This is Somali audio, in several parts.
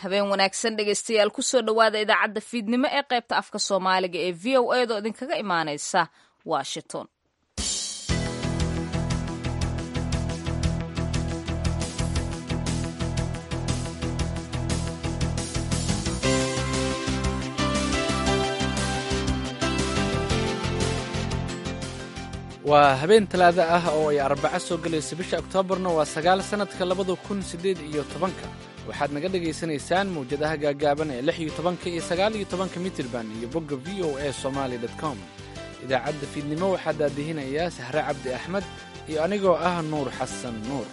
habeen wanaagsan dhegaystayaal kusoo dhowaada idaacadda fiidnimo ee qaybta afka soomaaliga ee v o edo idinkaga imaanaysa washington waa habeen talaado ah oo ay arbaco soo gelayso bisha oktoobarna waa sagaal sannadka labada kun siddeed iyo tobanka waxaad naga dhagaysanaysaan mawjadaha gaagaaban ee lix iyo tobanka iyo sagaal iyo tobanka mitirban iyo bogga v o a somaali dot com idaacadda fiidnimo waxaa daadihinayaa sahre cabdi axmed iyo anigoo ah nuur xasan nuur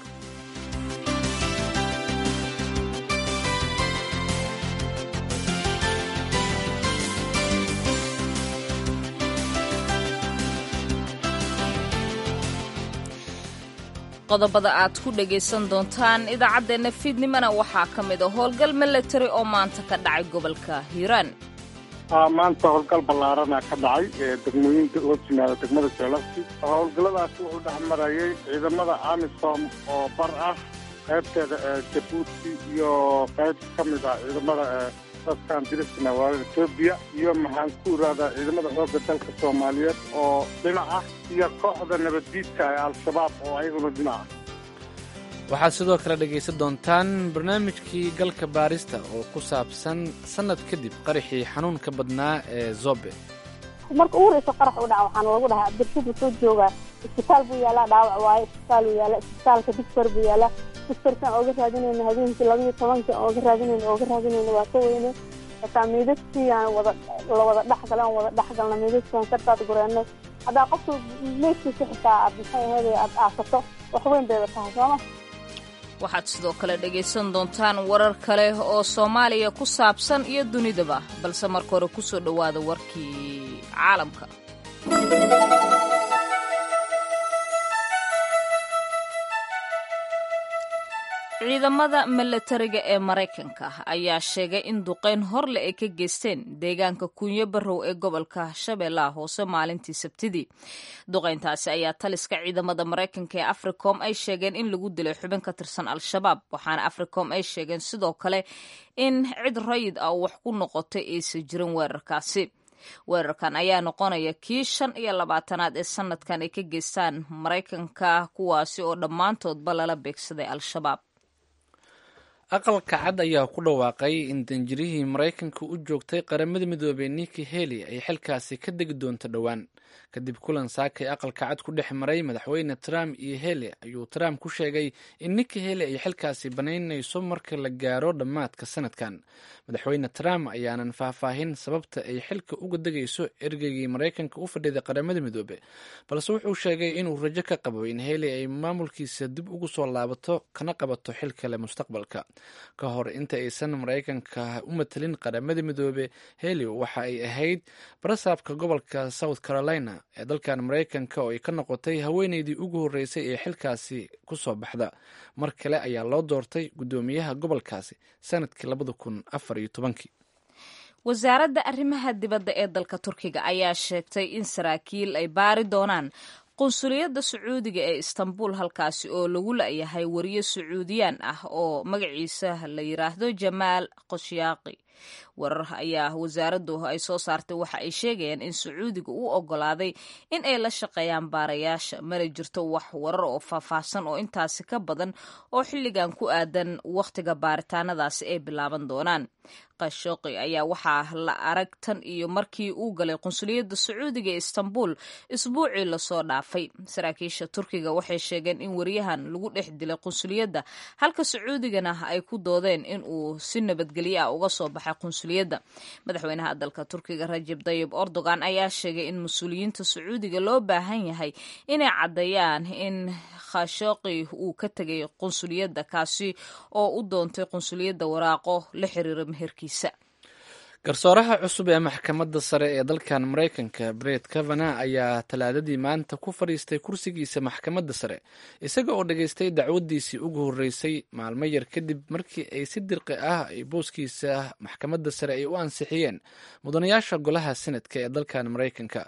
qodobada aad ku dhagaysan doontaan idaacaddeenna fiidnimona waxaa ka mid a howlgal milatari oo maanta ka dhacay gobolka hiiraan maanta howlgal ballaarana ka dhacay degmooyinka oo yimaada degmada jeelafti howlgalladaasi wuxuu dhex marayay ciidamada amisom oo bar ah qaybteeda jabuuti iyo qayb ka mid ah ciidamada dadkan dirisna waa etoobiya iyo maxaan ku iraadaa ciidamada xoogga dalka soomaaliyeed oo dhinac ah iyo kooxda nabaddiidka ee al-shabaab oo ayaguna dhinac ah waxaad sidoo kale dhegaysan doontaan barnaamijkii galka baarista oo ku saabsan sannad kadib qaraxii xanuunka badnaa ee zobe marka ugu horeysa qarax u dhaca waxaana lagu dhahaa abdirshid wuxuu joogaa isbitaal buu yaalaa dhaawac waaye isbitaal buu yaala isbitaalka digtor buu yaalaa digtorkan ooga raadinayna habeenkii labayo tobanka ooga raadinayna ooga raadinayna waa ka weyne hataa meydadkiiaan wada la wada dhexgala aan wada dhexgalna meydadkiiaan kartaad gureennay haddaa qofka meydkiisa xitaa aad maxay ahayd aad aasato wax weyn bayba tahay sooma waxaad sidoo kale dhegaysan doontaan warar kale oo soomaaliya ku saabsan iyo dunidaba balse marka hore kusoo dhowaada warkii caalamka ciidamada milatariga ee maraykanka ayaa sheegay in duqeyn horle ay ka geysteen deegaanka kunyo barrow ee gobolka shabeellaha hoose maalintii sabtidii duqeyntaasi ayaa taliska ciidamada maraykanka ee africom ay sheegeen in lagu dilay xubin ka tirsan al-shabaab waxaana africom ay sheegeen sidoo kale in cid rayid ah wax ku noqotay aysan jirin weerarkaasi weerarkan ayaa noqonaya kii shan iyo labaatanaad ee sanadkan ay ka geystaan maraykanka kuwaasi oo dhammaantoodba lala beegsaday al-shabaab aqalka cad ayaa ku dhawaaqay in danjirihii maraykanka u joogtay qaramada midoobey niki heli ay xilkaasi ka degi doonto dhowaan kadib kulan saakay aqalka cad ku dhex maray madaxweyne trump iyo heli ayuu trump ku sheegay in niki heli ay xilkaasi banaynayso marka la gaaro dhammaadka sanadkan madaxweyne trump ayaanan faahfaahin sababta ay xilka uga degayso ergeygii maraykanka u fadhiday qaramada midoobe balse wuxuu sheegay inuu rajo ka qabo in heli ay maamulkiisa dib ugu soo laabato kana qabato xil kale mustaqbalka ka hor inta aysan maraykanka u matelin qaramada midoobe heli waxa ay ahayd barasaabka gobolka south carolina ee dalkan maraykanka oo ay ka noqotay haweeneydii ugu horreysay ee xilkaasi ku soo baxda mar kale ayaa loo doortay guddoomiyaha gobolkaasi sanadkii labada kun afar iyo tobankii wasaaradda arrimaha dibadda ee dalka turkiga ayaa sheegtay in saraakiil ay baari doonaan qunsuliyadda sacuudiga ee istanbul halkaasi oo lagu la-yahay wariye sacuudiyaan ah oo magaciisa la yiraahdo jamaal khosyaaqi warar ayaa wasaaraddu ay soo saartay waxa ay sheegayaan in sacuudiga uu ogolaaday in ay la shaqeeyaan baarayaasha mana jirto wax warar oo faahfaahsan oo intaasi ka badan oo xilligan ku aadan wakhtiga baaritaanadaasi ay bilaaban doonaan khashooqi ayaa waxaa la arag tan iyo markii uu galay qunsuliyadda sacuudiga ee istanbul isbuucii lasoo dhaafay saraakiisha turkiga waxay sheegeen in wariyahan lagu dhex dilay qunsuliyadda halka sacuudigana ay ku doodeen in uu si nabadgelyo ah uga soo baxay qunsuliyadda madaxweynaha dalka turkiga rajab dayib erdogan ayaa sheegay in mas-uuliyiinta sacuudiga loo baahan yahay inay caddeeyaan in khashooqi uu ka tegay qunsuliyadda kaasi oo u doontay qunsuliyadda waraaqo la xiriira meherkiisa garsooraha cusub ee maxkamadda sare ee dalkan maraykanka bret kavana ayaa talaadadii maanta ku fadhiistay kursigiisa maxkamadda sare isaga oo dhageystay dacwaddiisii ugu horreysay maalmo yar kadib markii ay si dirqi ah ay booskiisa maxkamadda sare ay u ansixiyeen mudanayaasha golaha senadka ee dalkan maraykanka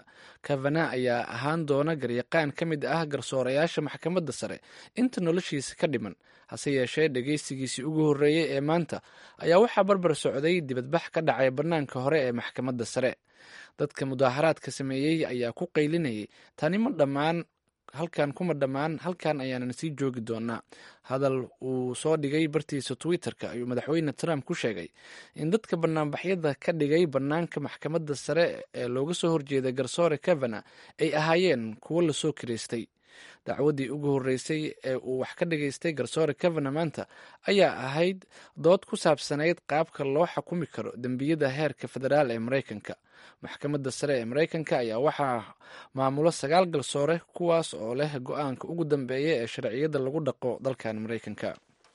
kavana ayaa ahaan doona garyaqaan ka mid ah garsoorayaasha maxkamadda sare inta noloshiisa ka dhiman hase yeeshee dhegeysigiisii ugu horreeyey ee maanta ayaa waxaa barbar socday dibadbax ka dhacay bannaanka hore ee maxkamadda sare dadka mudaaharaadka sameeyey ayaa ku qaylinayay tani ma dhammaan halkan kuma dhammaan halkan ayaanan sii joogi doonaa hadal uu soo dhigay bartiisa twitter-ka ayuu madaxweyne trump ku sheegay in dadka banaanbaxyada ka dhigay bannaanka maxkamadda sare ee looga soo horjeeday garsoore kavana ay ahaayeen kuwo lasoo kiraystay dacwaddii ugu horreysay ee uu wax ka dhigaystay garsoore kavana maanta ayaa ahayd dood ku saabsanayd qaabka loo xukumi karo dembiyada heerka federaal ee maraykanka maxkamadda sare ee maraykanka ayaa waxaa maamulo sagaal garsoore kuwaas oo leh go-aanka ugu dambeeya ee sharciyada lagu dhaqo dalkan maraykanka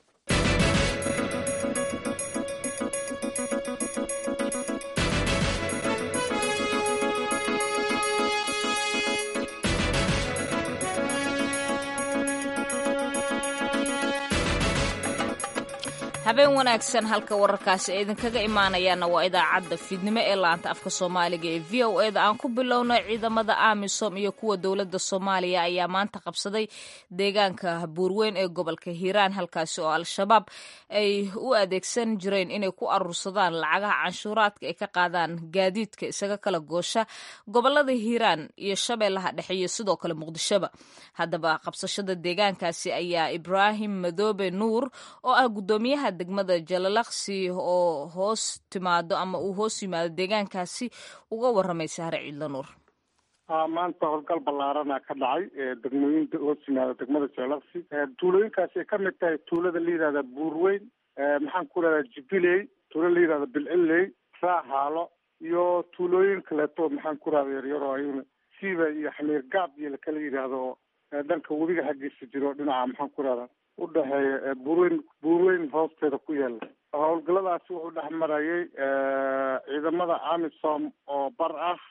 habeen wanaagsan halka wararkaasi ay idinkaga imaanayaana waa idaacadda fiidnimo ee laanta afka soomaaliga ee v o eda aan ku bilowno ciidamada amisom iyo kuwa dowladda soomaaliya ayaa maanta qabsaday deegaanka buurweyn ee gobolka hiiraan halkaasi oo al-shabaab ay u adeegsan jireen inay ku aruursadaan lacagaha canshuuraadka ay ka qaadaan gaadiidka isaga kala goosha gobolada hiiraan iyo shabeellaha dhexe iyo sidoo kale muqdishoba haddaba qabsashada deegaankaasi ayaa ibraahim madoobe nuur oo ah gudoomiyaha degmada jalalaqsi oo hoos timaado ama uu hoos yimaado deegaankaasi uga waramay sahre ciidla nuur maanta howlgal ballaarana ka dhacay degmooyinka hoos yimaada degmada jalalaqsi tuulooyinkaasi ay ka mid tahay tuulada la yidhahda buurweyn maxaan ku rahdaa jibiley tuulo la yidhahda bilciley raahaalo iyo tuulooyin kaleeto maxaan ku rahda yaryaro ayuna siiba iyo xamiir gaab iyo lakala yidhaahdo dhanka webiga xaggiisa jiro dhinaca maxaan ku rahdaa udhexeeya buurweyn buurweyn hoosteeda ku yaala howlgalladaasi wuxuu dhex marayay ciidamada amisom oo bar ah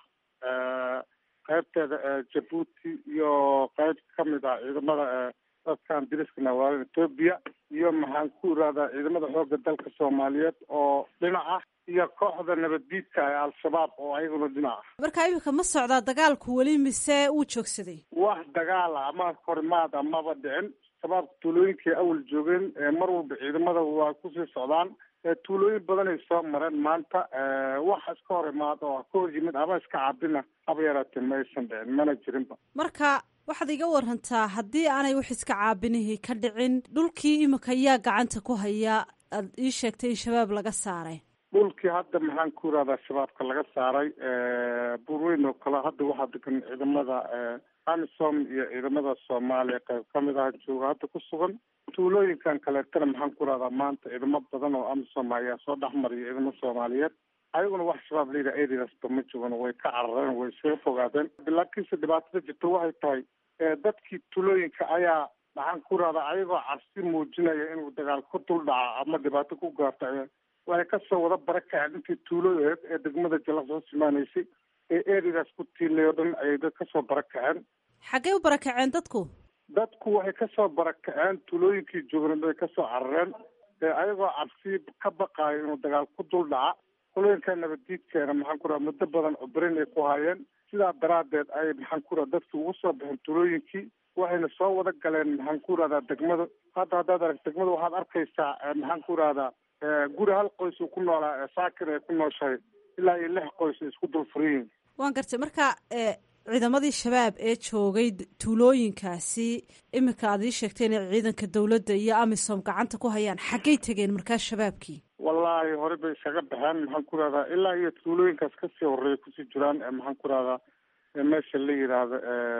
qaybteeda jabuuti iyo qayb ka mid ah ciidamada dadkan diriska nawaalan etoobiya iyo maxaan ku irahdaa ciidamada xoogga dalka soomaaliyeed oo dhinac ah iyo kooxda nabaddiidka ee al-shabaab oo ayaguna dhinac ah marka iminka ma socdaa dagaalku weli mise wuu joogsaday wax dagaala ama horimaad amaba dhicin shabaabka tuulooyinkay awal joogeen mar walba ciidamada waa kusii socdaan tuulooyin badanay soo mareen maanta wax iska hor imaada oo ka hor yimid ama iska cabina haba yaraatee ma aysan dhicin mana jirinba marka waxaad iga warantaa haddii aanay wax iska caabinihii ka dhicin dhulkii iminka yaa gacanta ku haya aad ii sheegtay in shabaab laga saaray dhulkii hadda maxaan ku irahdaa shabaabka laga saaray buurweyn oo kale hadda waxaa degan ciidamada amisom iyo ciidamada soomaaliya qayb ka mid ah jooga hadda ku sugan tuulooyinkan kaleetana maxaan ku rahdaa maanta ciidamo badan oo amisom ayaa soo dhexmariya ciidamo soomaaliyeed ayaguna wax shabaab layidha areasba ma jogan way ka carareen way iskaga fogaadeen laakiinse dhibaatada jirta waxay tahay dadkii tuulooyinka ayaa maxaan ku rahdaa ayagoo cabsi muujinaya inuu dagaal ku dul dhaca ama dhibaato ku gaarto waxay kasoo wada bara kaceen intii tuulooyeed ee degmada jalaqs hoos imaanaysay ee erigaas ku tiilay oo dhan ayay dad kasoo bara kaceen xaggey u barakaceen dadku dadku waxay kasoo barakaceen tuulooyinkii joogna bay kasoo carareen ayagoo cabsi ka baqaayo inuu dagaal ku dul dhaca tuulooyinka nabaddiidkeena maxaan ku raha muddo badan cubrin ay ku hayeen sidaa daraaddeed ayay maxaan ku raha dadki ugu soo baxeen tuulooyinkii waxayna soo wada galeen maxaan ku rahdaa degmada hadda haddaad arag degmada waxaad arkaysaa maxaan ku rahdaa guri hal qoys uu ku noolaa saakin ay ku nooshahay ilaa iyo lix qoys ay isku dul furiyiin waan gartay marka ciidamadii shabaab ee joogay tuulooyinkaasi iminka aad ii sheegtay inay ciidanka dowladda iyo amisom gacanta ku hayaan xaggay tegeen markaa shabaabkii wallaahi hore bay isaga baxeen maxaan ku rahdaa ilaa iyo tuulooyinkaas kasii horeeya kusii jiraan maxaan ku rahdaa meesha la yidhaahdo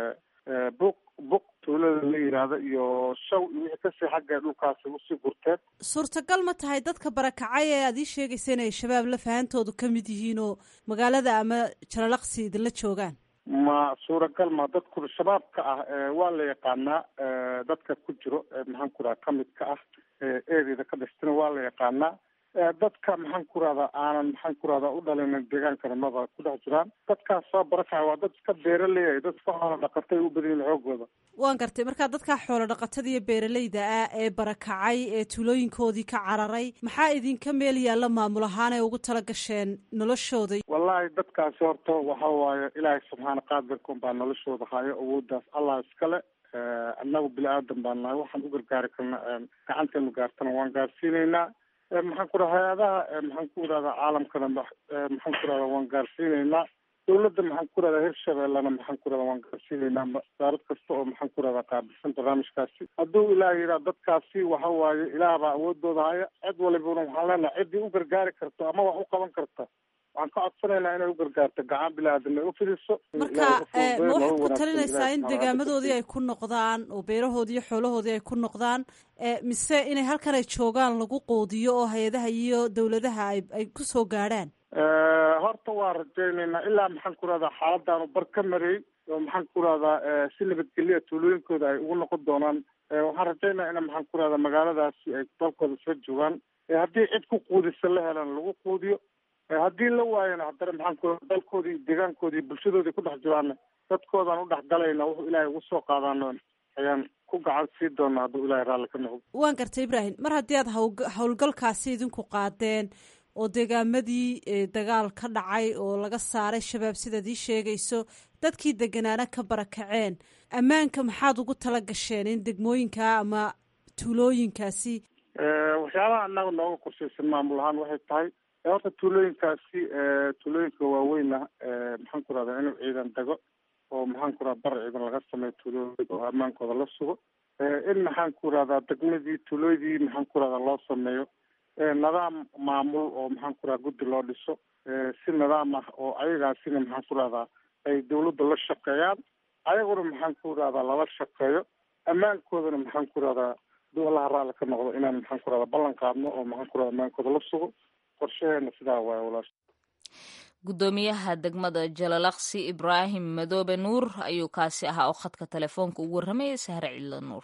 buq buq tuulada la yidhaahdo iyo shaw iyo wixii kasii xagga dhulkaasi usii gurteen suurtagal ma tahay dadka barakacay ee aad ii sheegaysa inay shabaab la fahantoodu ka mid yihiin oo magaalada ama jalalaqsi idinla joogaan ma suuragal ma dadku shabaabka ah waa la yaqaanaa dadka ku jiro maxaan ku raha kamid ka ah ereada ka dhistana waa la yaqaanaa dadka maxaan ku rahdaa aanan maxaan ku rahdaa u dhalinin deegaankana maba ku dhex jiraan dadkaas soo barakacay waa dad iska beeraleeya dadka xoola dhaqatay u badan yihin xoogooda waan gartay markaa dadkaa xoolo dhaqatada iyo beeralayda ah ee barakacay ee tuulooyinkoodii ka cararay maxaa idinka meel yaalla maamul ahaan ay ugu tala gasheen noloshooda wallahi dadkaasi horta waxa waaye ilaahay subxaana qaadirka un baa noloshooda hayo awooddaas allah iskale annagu bini aadan baan nahay waxaan u gargaari karna gacanteenu gaartana waan gaarsiinaynaa maxaan ku raha hay-adaha maxaan ku irahdaa caalamkana maxaan ku rahdaa waan gaarsiinaynaa dawladda maxaan ku rahdaa hirshabeellena maxaan ku rahdaa waan gaarsiinaynaa wasaarad kasta oo maxaan ku rahdaa qaabilsan barnaamijkaasi hadduu ilaah yidhaha dadkaasi waxa waaye ilaah baa awoodooda haya cid walibana waxaan leenahay ciddii u gargaari karto ama wax u qaban karta waxaan ka codsanaynaa inay u gargaarto gacan bilaadan ay u fidiso marka ma waxaad ku talinaysaa in degaamadoodii ay ku noqdaan oo beerahoodii iyo xoolahoodii ay ku noqdaan mise inay halkan ay joogaan lagu qoodiyo oo hay-adaha iyo dawladaha ay ay kusoo gaadhaan horta waa rajaynaynaa ilaa maxaan ku rahdaa xaaladaanu bar ka mariyey oo maxaan ku rahdaa si nabadgelya tuulooyinkooda ay ugu noqon doonaan waxaan rajaynaya ina maxaan ku rahdaa magaaladaasi ay dalkooda soo joogaan haddii cid ku quudisa la helan lagu quudiyo haddii la waayana haddana maxaan ku dalkoodii iyo deegaankoodii bulshadoodii ku dhex jiraana dadkoodaan u dhex galayna wuxuu ilaahay ugu soo qaadaano ayaan ku gacan sii doonaa hadduu ilahay raalli ka noqdo waan gartay ibraahim mar haddii aad haw howlgalkaasi idinku qaadeen oo deegaamadii dagaal ka dhacay oo laga saaray shabaab sidaad ii sheegayso dadkii deganaana ka barakaceen ammaanka maxaad ugu tala gasheen in degmooyinka ama tuulooyinkaasi waxyaabaha annaga nooga qorshaysan maamul ahaan waxay tahay horta tuulooyinkaasi tuulooyinka waaweyna maxaan ku rahdaa inuu ciidan dego oo maxaan ku rahdaa bar ciidan laga sameeyo tuulooyinka oo ammaankooda la sugo in maxaan ku rahdaa degmadii tuulooydii maxaan ku rahdaa loo sameeyo nidaam maamul oo maxaan ku rahdaa guddi loo dhiso si nidaam ah oo ayagaasina maxaan ku rahdaa ay dawladda la shaqeeyaan ayaguna maxaan ku rahdaa lala shaqeeyo ammaankoodana maxaan ku rahdaa duu allaha raalli ka noqdo inaan maxaan ku rahdaa ballan qaadno oo maxaan ku rahdaa ammaankooda la sugo qorshaheena sidaa waay walaasha guddoomiyaha degmada jalalaqsi ibraahim madoobe nuur ayuu kaasi ahaa oo khadka telefoonka ugu warramayay sahre cidlo nuur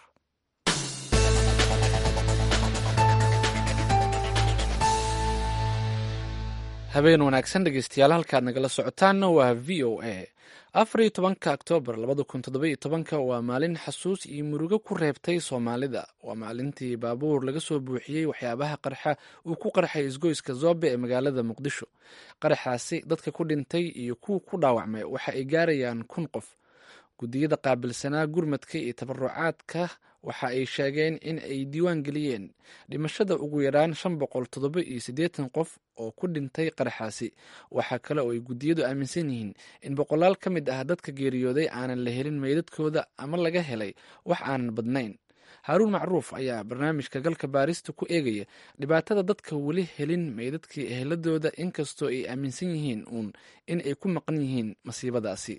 habeen wanaagsan dhegeystayaal halkaad nagala socotaanna waa v o a afar iyo tobanka oktoobar labada kun toddoba-iyo tobanka waa maalin xasuus iyo murugo ku reebtay soomaalida waa maalintii baabuur laga soo buuxiyey waxyaabaha qarxa uu ku qarxay isgoyska zoobe ee magaalada muqdisho qaraxaasi dadka ku dhintay iyo kuwa ku dhaawacmay waxa ay gaarayaan kun qof guddiyada qaabilsanaa gurmadka iyo tabarucaadka waxa ay sheegeen in ay diiwaan geliyeen dhimashada ugu yaraan shan boqol toddoba iyo siddeetan qof oo ku dhintay qaraxaasi waxaa kale oo ay guddiyadu aaminsan yihiin in boqolaal ka mid ah dadka geeriyooday aanan la helin meydadkooda ama laga helay wax aanan badnayn haaruun macruuf ayaa barnaamijka galka baarista ku eegaya dhibaatada dadka weli helin meydadkii eheladooda inkastoo ay aaminsan yihiin uun in ay ku maqan yihiin masiibadaasi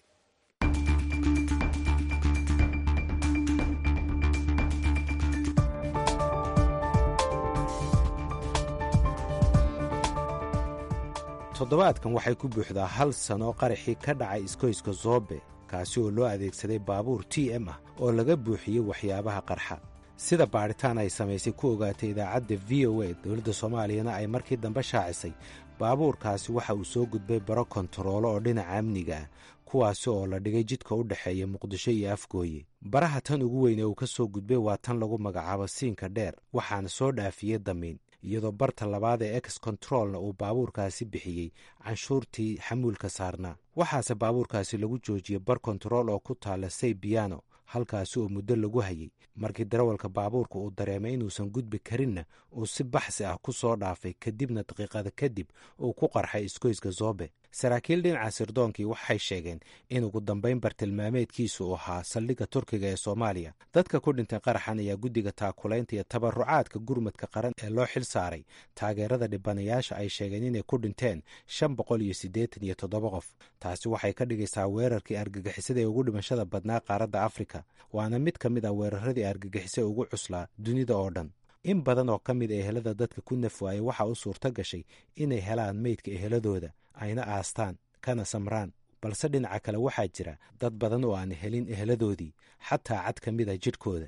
toddobaadkan waxay ku buuxdaa hal sano qaraxii ka dhacay iskoyska zoobe kaasi oo loo adeegsaday baabuur t m ah oo laga buuxiyey waxyaabaha qarxa sida baadhitaan ay samaysay ku ogaatay idaacadda v o a dowladda soomaaliyana ay markii dambe shaacisay baabuurkaasi waxa uu soo gudbay baro kontaroolo oo dhinaca amniga ah kuwaasi oo la dhigay jidka u dhexeeya muqdisho iyo afgooye baraha tan ugu weyn ee uu ka soo gudbay waa tan lagu magacaabo siinka dheer waxaana soo dhaafiyey damiin iyadoo barta labaad ee ex controlna uu baabuurkaasi bixiyey canshuurtii xamuulka saarnaa waxaase baabuurkaasi lagu joojiyey bar kontarool oo ku taalla say biyano halkaasi oo muddo lagu hayey markii darawalka baabuurka uu dareemay inuusan gudbi karinna uu si baxsi ah ku soo dhaafay kadibna daqiiqada kadib uu ku qarxay iskoyska zoobe saraakiil dhinaca sirdoonkii waxay sheegeen in ugu dambayn bartilmaameedkiisu uu ahaa saldhigga turkiga ee soomaaliya dadka ku dhintay qaraxan ayaa guddiga taakulaynta iyo tabarucaadka gurmadka qaran ee loo xil saaray taageerada dhibanayaasha ay sheegeen inay ku dhinteen shan boqol iyo siddeetan iyo toddoba qof taasi waxay ka dhigaysaa weerarkii argagixisada ee ugu dhimashada badnaa qaaradda afrika waana mid ka mid ah weeraradii argagixisa ugu cuslaa dunida oo dhan in badan oo ka mid a ehelada dadka ku naf waayey waxaa u suurto gashay inay helaan meydka eheladooda ayna aastaan kana samraan balse dhinaca kale waxaa jira dad badan oo aan helin eheladoodii xataa cad ka mid a jidhkooda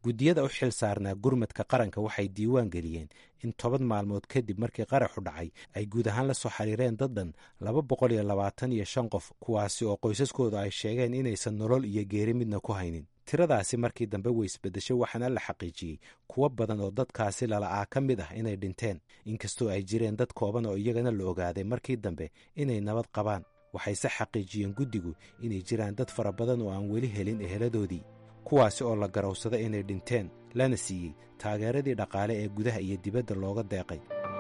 guddiyada u xil saarnaa gurmadka qaranka waxay diiwaan geliyeen in toban maalmood kadib markii qaraxu dhacay ay guud ahaan la soo xiriireen dad dhan laba boqol iyo labaatan iyo shan qof kuwaasi oo qoysaskooda ay sheegeen inaysan nolol iyo geeri midna ku haynin tiradaasi markii dambe way isbeddeshay waxaana la xaqiijiyey kuwo badan oo dadkaasi lala'aa ka mid ah inay dhinteen inkastoo ay jireen dad kooban oo iyagana la ogaaday markii dambe inay nabad qabaan waxayse xaqiijiyeen guddigu inay jiraan dad fara badan oo aan weli helin eheladoodii kuwaasi oo la garowsada inay dhinteen lana siiyey taageeradii dhaqaale ee gudaha iyo dibadda looga deeqay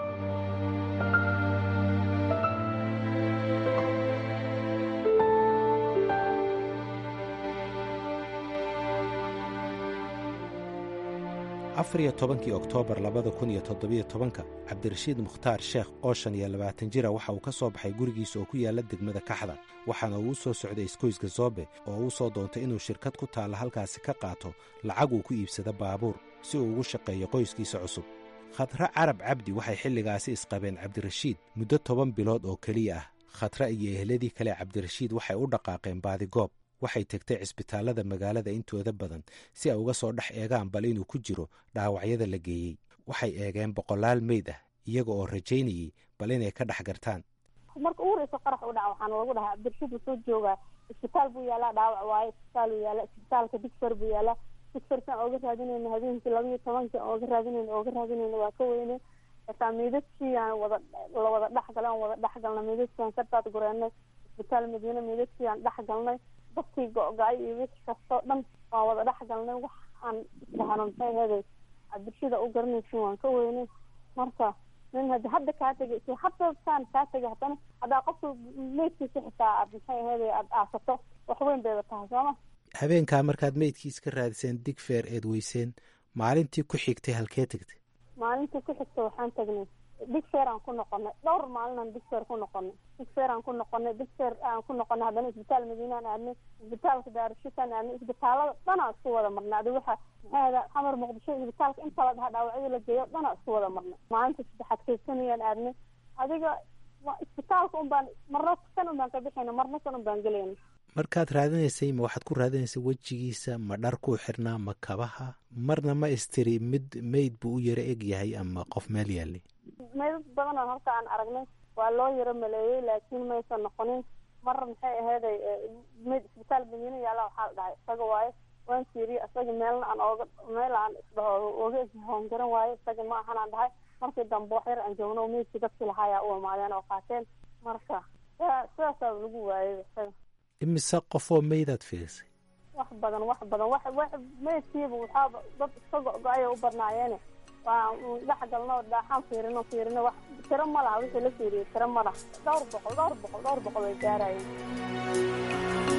afar iyo tobankii oktoobar labada kun iyo toddobiyo tobanka cabdirashiid mukhtaar sheekh oo shan iyo labaatan jira waxa uu ka soo baxay gurigiisa oo ku yaalla degmada kaxda waxaana uu soo socday iskoyska zoobe oo uu soo doontay inuu shirkad ku taalla halkaasi ka qaato lacag uu ku iibsado baabuur si uu ugu shaqeeyo qoyskiisa cusub khadre carab cabdi waxay xilligaasi isqabeen cabdirashiid muddo toban bilood oo keliya ah khadre iyo ehladii kale cabdirashiid waxay u dhaqaaqeen baadigoob waxay tegtay cisbitaallada magaalada intooda badan si ay uga soo dhex eegaan bal inuu ku jiro dhaawacyada la geeyey waxay eegeen boqolaal meyd ah iyaga oo rajaynayey bal inay ka dhex gartaan marka ugu horeysa qarax u dhaca waxaana lagu dhahaa cabdirashiid wuu soo joogaa isbitaal buu yaalaa dhaawac waaye isbitaal uu yaala isbitaalka digfer buu yaalaa digferkan ooga raadinayna habeenkii laba iyo tobanka ooga raadinayna ooga raadinayna waa ka weyne xitaa meydadkiiaan wada la wada dhexgalay aan wada dhexgalnay meydadkiiaan ka daad gureenay isbitaal madiine meydadkiiaan dhexgalnay dadkii go-go-ay iyo wixii kastoo dhan waan wada dhex galnay waxaan isdhahana maxay aheeday cabdirshida u garanaysin waan ka weynay marka nin hadi hadda kaa tegay si hadda saan kaa tegay haddana haddaa qofka meydkiisa xitaa aad maxay aheeday aada aasato wax weyn bayba tahay sooma habeenkaa markaad meydkiis ka raadiseen digfeer eed weyseen maalintii ku xigtay halkee tegtay maalintii ku xigta waxaan tagnay digfeer aan ku noqonay dhowr maalinaan digfeer ku noqonay digfeer aan ku noqonay digfeer aan ku noqonay haddana isbitaal madiinaan aadnay isbitaalka daarushitaan aadnay isbitaalada dhanaa isku wada marnay adi waxa maxay ahda xamar muqdisho isbitaalka inta la dhaha dhaawacyada la geeyo dhanaa isku wada marnay maalinta saddexaad kaysanayaan aadnay adiga isbitaalka un baan marna kan un baan ka bixayna marna kan un baan gelayna markaad raadinaysay ma waxaad ku raadinaysay wejigiisa ma dhar kuu xirnaa ma kabaha marna ma istiri mid meyd buu u yaro eg yahay ama qof meel yaallay meydad badan oo halka aan aragnay waa loo yaro maleeyey laakiin maysan noqonin mar maxay aheeday meyd isbitaal madiina yaalla waxaa la dhahay isaga waaye waan fiiriye isaga meelna aan ooga meel aan isdhaho ooga hoongaran waaye isaga ma ahan aan dhahay markii dambe wax yar aan joogno meydkii dadkii lahaayaa u imaadeen oo qaateen marka sidaasaa lagu waayay isaga imise qofoo meydaad fiirisay wax badan wax badan wax wax meydkiiba waxaaba dad iska go-go-aya u badnaayeene waa dhex galno dhaaxaan fiirino fiirino wax tiro ma laha wixii la fiiriyey tiro ma laha dhowr boqol dhowr boqol dhowr boqol way gaarayeen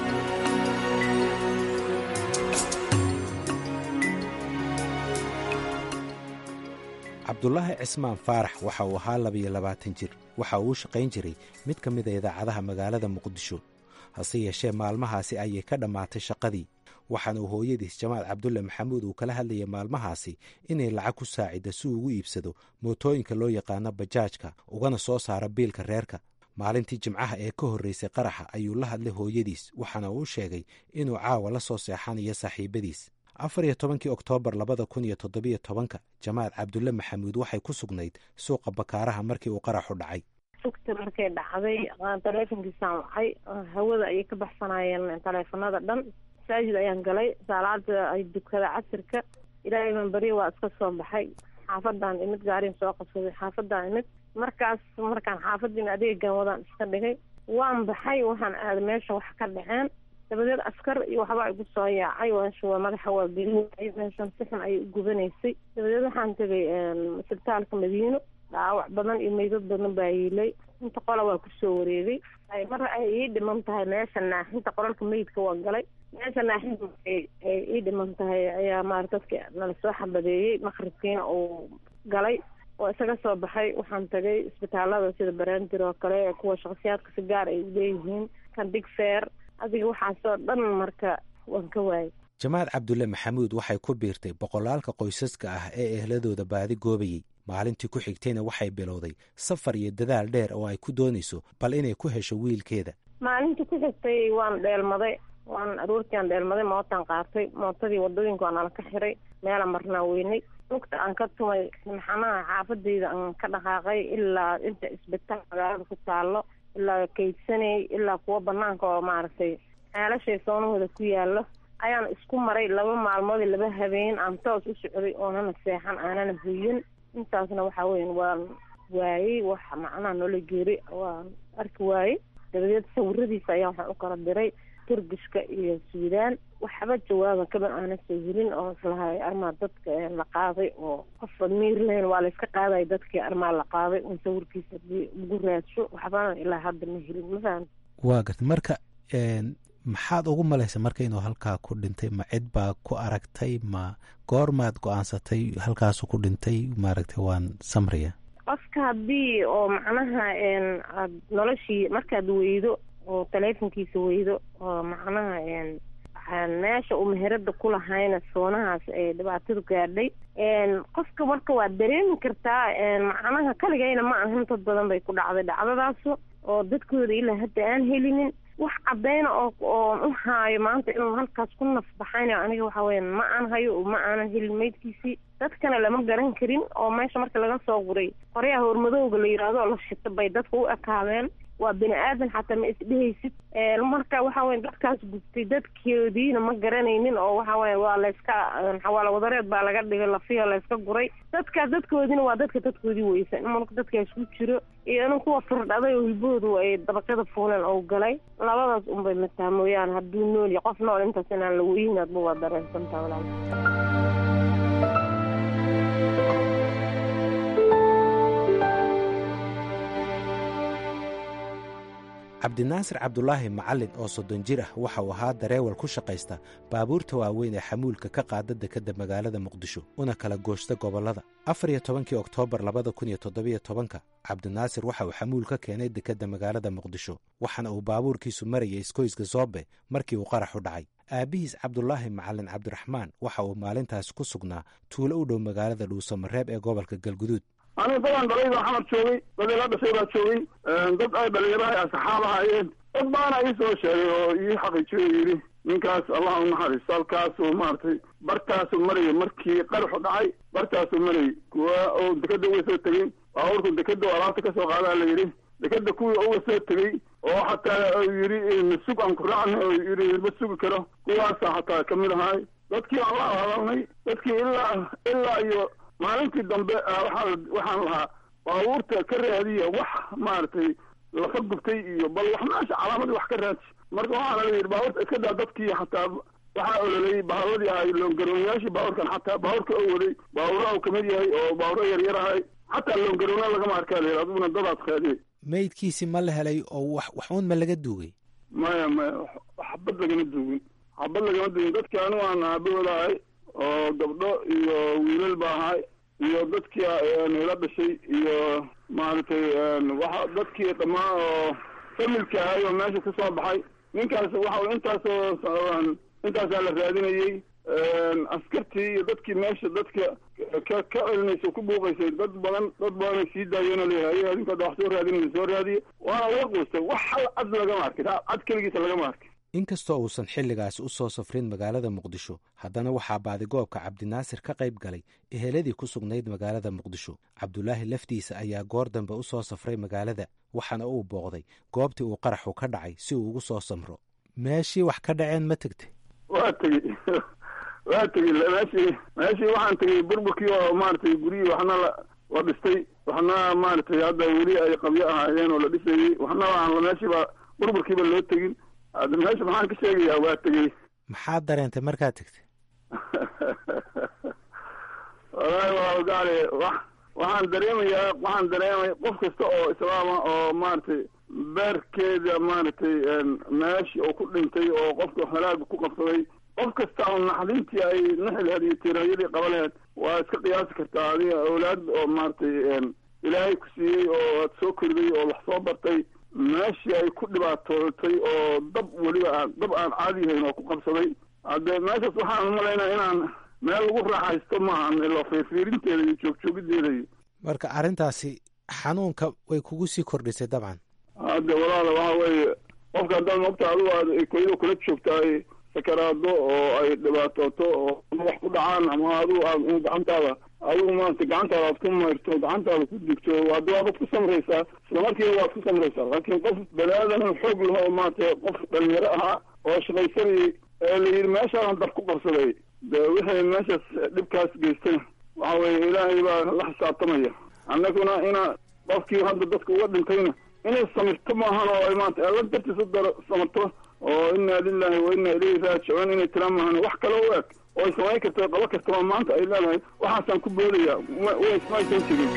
cabdulaahi cismaan faarax waxa uu ahaa labiyo labaatan jir waxa uu u shaqayn jiray mid ka mid a idaacadaha magaalada muqdisho hase yeeshee maalmahaasi ayay ka dhammaatay shaqadii waxaana uu hooyadiis jamaal cabdulle maxamuud uu kala hadlayay maalmahaasi inay lacag ku saacidda si uu ugu iibsado mootooyinka loo yaqaano bajaajka ugana soo saaro biilka reerka maalintii jimcaha ee ka horreysay qaraxa ayuu la hadlay hooyadiis waxaana uu sheegay inuu caawa la soo seexanayo saaxiibadiis afar iyo tobankii oktoobar labada kun iyo toddobiyo tobanka jamaal cabdulle maxamuud waxay ku sugnayd suuqa bakaaraha markii uu qaraxu dhacay sugta markay dhacday taleefonkiisaan wacay hawada ayay ka baxsanayeen taleefanada dhan masaajid ayaan galay saalaada ay dukada casirka ilaahay baan barye waa iska soo baxay xaafadaan imid gaariin soo qabsaday xaafadaan imid markaas markaan xaafadiin adeegan wadaan iska dhigay waan baxay waxaan aaday meesha wax ka dhaceen dabadeed askar iyo waxbaa igu soo yaacay meesha waa madaxa waa gelinayay meeshan si xun ayay ugubanaysa dabadeed waxaan tegay isbitaalka madiino dhaawac badan iyo meydad badan baa yiilay inta qola waa kusoo wareegay mar ay ii dhiman tahay meesha naaxinta qoralka meydka waa galay meesha naaxinta ay ii dhiman tahay ayaa maara dadka nala soo xabadeeyey maqribkiina uu galay oo isaga soo baxay waxaan tagay isbitaalada sida barandir oo kale kuwa shakhsiyaadka si gaar ay uleeyihiin kan digfeer adiga waxaasoo dhan marka waan ka waayay jamaal cabdulle maxamuud waxay ku biirtay boqolaalka qoysaska ah ee ehladooda baadi goobayey maalintii ku xigtayna waxay bilowday safar iyo dadaal dheer oo ay ku doonayso bal inay ku hesho wiilkeeda maalintii ku xigtay waan dheelmaday waan aroortiiaan dheelmaday mootaan qaatay mootadii wadooyinka waa nala ka xiray meela marnaa weynay lugta aan ka tumay maxanaha xaafadeyda aan ka dhaqaaqay ilaa inta isbitaal magaalada ku taalo ilaa kaydsanay ilaa kuwa banaanka oo maaragtay ceelashay soonahooda ku yaalo ayaan isku maray laba maalmood iyo laba habeen aan toos u socday oonana seexan aanana hoyin intaasna waxaa weyan waan waayey wax macnaha noola geeri waan arki waayey dabadeed sawiradiisa ayaa waxaan u kala diray turgishka iyo suudaan waxba jawaaba kaban aana soo helin oo islahay armaa dadka la qaaday oo qofa miir lahayn waa la iska qaaday dadkii armaa la qaaday un sawirkiisa hadii lagu raadsho waxbana ilaa hadda ma helin ma fahan waa garta marka maxaad ugu malaysa marka inuu halkaa ku dhintay ma cid baa ku aragtay ma goormaad go-aansatay halkaasu ku dhintay maaragtay waan samriya qofka haddii oo macnaha aad noloshii markaad weydo oo taleefonkiisa weydo oo macnaha meesha uu meherada ku lahayna soonahaas ay dhibaatadu gaadhay qofka marka waad dareemi kartaa macnaha kaligayna ma ahan dad badan bay ku dhacday dhacdadaasu oo dadkooda ilaa hadda aan helinin wax cadayna oo oon u haayo maanta inuu halkaas ku nafbaxaynayo aniga waxa weyan ma aan hayo ma aanan helin maydkiisii dadkana lama garan karin oo meesha marka laga soo guray qoryaha hormadowga la yidhaahdo oo la shito bay dadka u ekaadeen waa bini aadan xataa ma isdhehaysid marka waxa weya dadkaas gubtay dadkoodiina ma garanaynin oo waxa weya waa layska xawaalo wadareed baa laga dhigay lafiya layska guray dadkaas dadkoodiina waa dadka dadkoodii weysan marka dadkaas ku jiro iyo in kuwa firdhaday oo hilbahoodu ay dabaqyada fuuleen oo galay labadaas unbay mataa mooyaane hadduu nool iyo qof nool intaas inaan la weynin adba waa dareensantaa walaal cabdinaasir cabdulaahi macallin oo soddon jir ah waxa uu ahaa dareewal ku shaqaysta baabuurta waaweyn ee xamuulka ka qaada dekedda magaalada muqdisho una kala gooshta gobollada afar iyo tobankii oktoobar labada kun iyo toddobiyo tobanka cabdinaasir waxa uu xamuul ka keenay dekedda magaalada muqdisho waxaana uu baabuurkiisu marayay iskoyska soobe markii uu qaraxu dhacay aabbihiis cabdulaahi macallin cabdiraxmaan waxa uu maalintaas ku sugnaa tuulo u dhow magaalada dhuusamareeb ee gobolka galguduud aniga dadaan dhalay baa xamar joogay dad ila dhashay baa joogay dad ay dhalinyaraha asxaab ahaayeen dad baana ii soo sheegay oo ii xaqiijiyo yidhi ninkaas allah u naxariisto halkaasuu maaragtay bartaasuu marayay markii qaraxu dhacay bartaasuu marayay kuwa oo dekeda uga soo tegey baabuurku dekeda alaabta ka soo qaadaa la yidhi dekeda kuwii uga soo tegey oo xataa yidhi masug aan ku raacna oo yidhi ma sugi karo kuwaasa xataa kamid ahaay dadkii aan la hadalnay dadkii ilaa ilaa iyo maalintii dambe waxaa waxaan lahaa baabuurta ka raadiya wax maaragtay lafa gubtay iyo bal wax meesha calaamadii wax ka raadsi marka waxaana la yidhi baabuurta iska daa dadkii xataa waxaa ololayay baaburadii ahay loongaroonyaashii baabuurkan xataa baabuurka oo waday baabura uu kamid yahay oo baaburo yaryar ahay xataa loongaroona lagama arkaa la yidhi adiguna dadaad qaadiyay meydkiisi ma la helay oo wax wax uun ma laga duugay maya maya xabad lagama duugin xabad lagama duugin dadkii anigu aan aabahooda ahay oo gabdho iyo wiilal ba ahay iyo dadkii ila dhashay iyo maaragtay waxa dadkii dhammaan oo familka ahay oo meesha ka soo baxay ninkaas waxa intaasoo intaasaa la raadinayey askartii iyo dadkii meesha dadka ka ka celinaysa ku buuqaysay dad badan dad badan ay sii daayeen oo leeyahay adinka hadda wax soo raadinaysa soo raadiye waana uga quustay wax hal cad lagama arkin cad keligiisa lagama arkin inkastoo uusan xilligaasi u soo safrin magaalada muqdisho haddana waxaa baadigoobka cabdinaasir ka qayb galay eheladii ku sugnayd magaalada muqdisho cabdulaahi laftiisa ayaa goor dambe u soo safray magaalada waxaana uu booqday goobtii uu qaraxu ka dhacay si uu ugu soo samro meeshii wax ka dhaceen ma tegtay waa tegey waa tegey meeshii meeshii waxaan tegey burburkii oo maaragtay guryihii waxna la la dhistay waxna maaragtay hadda weli ay qabyo ahaayeen oo la dhisayey waxna aan meeshiiba burburkiiba loo tegin hadda meesha maxaan ka sheegayaa waa tegey maxaad dareentay markaad tegtay wallaahi waa gaale wax waxaan dareemayaa waxaan dareemay qof kasta oo islaama oo maaragtay beerkeeda maaragtay meeshii oo ku dhintay oo qofka halaaga ku qabsaday qof kasta oo naxdintii ay naxileed iyo tiiraayadii qaba laheed waa iska qiyaasi kartaa adiga awlaad oo maaragtay ilaahay ku siiyey oo aad soo koriday oo wax soo bartay meeshii ay ku dhibaatootay oo dab weliba aan dab aan caadi yahayn oo ku qabsaday hadde meeshaas waxaan umalaynaa inaan meel lagu raaxaysto maahan ilo fiirfiirinteeda iyo joogjoogiddeeda iyo marka arrintaasi xanuunka way kugu sii kordhisay dabcan hadde walaala waxa weeye qofka haddaad moogta adigu aad koyada kula joogtaay sakaraado oo ay dhibaatooto oo wax ku dhacaan ama adigu aad un gacantaada adigu maarata gacantaada aad ku mayrto gacantaada ku digto hadda waabad ku samraysaa isla markiiba waad ku samraysaa laakiin qof bani aadan xoog laho maarata qof dhalinyaro ahaa oo shaqaysanayay ee la yidhi meeshaadan dab ku qabsaday de wixii meeshaas dhibkaas geystay waxa weye ilaahay baa la xisaabtamaya annaguna ina qofkii hadda dadka uga dhintayna inay samirto maahan oo ay maanta alla dartiis u daro samirto oo inaa lilahi wa inaa ilayhi raajicuun inay tiraan maahan wax kale u eg oo ay samayn karto qabo kastaba maanta ay leedahay waxaasaan ku boodaya maysan jirin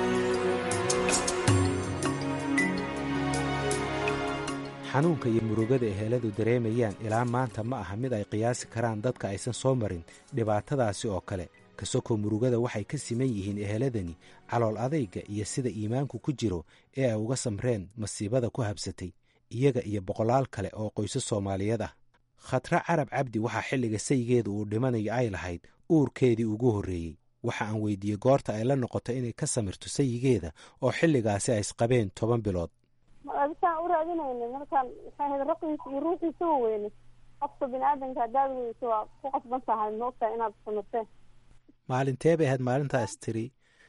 xanuunka iyo murugada eheladu dareemayaan ilaa maanta ma aha mid ay qiyaasi karaan dadka aysan soo marin dhibaatadaasi oo kale kasokoo murugada waxay ka siman yihiin eheladani calool adayga iyo sida iimaanku ku jiro ee ay uga samreen masiibada ku habsatay iyaga iyo boqolaal kale oo qoysas soomaaliyeed ah khatra carab cabdi waxaa xilliga saygeeda uu dhimanayo ay lahayd uurkeedii ugu horreeyey waxa aan weydiiyey goorta ay la noqoto inay ka samirto sayigeeda oo xilligaasi ay isqabeen toban bilood adisaan u raadinayna markaan maxay ahayd raqiisa iyo ruuxiisa wa weyne qofka bini aadanka haddaad weyso waa ku qasban tahay maogtahay inaad samirteen maalintee bay ahayd maalintaas tiri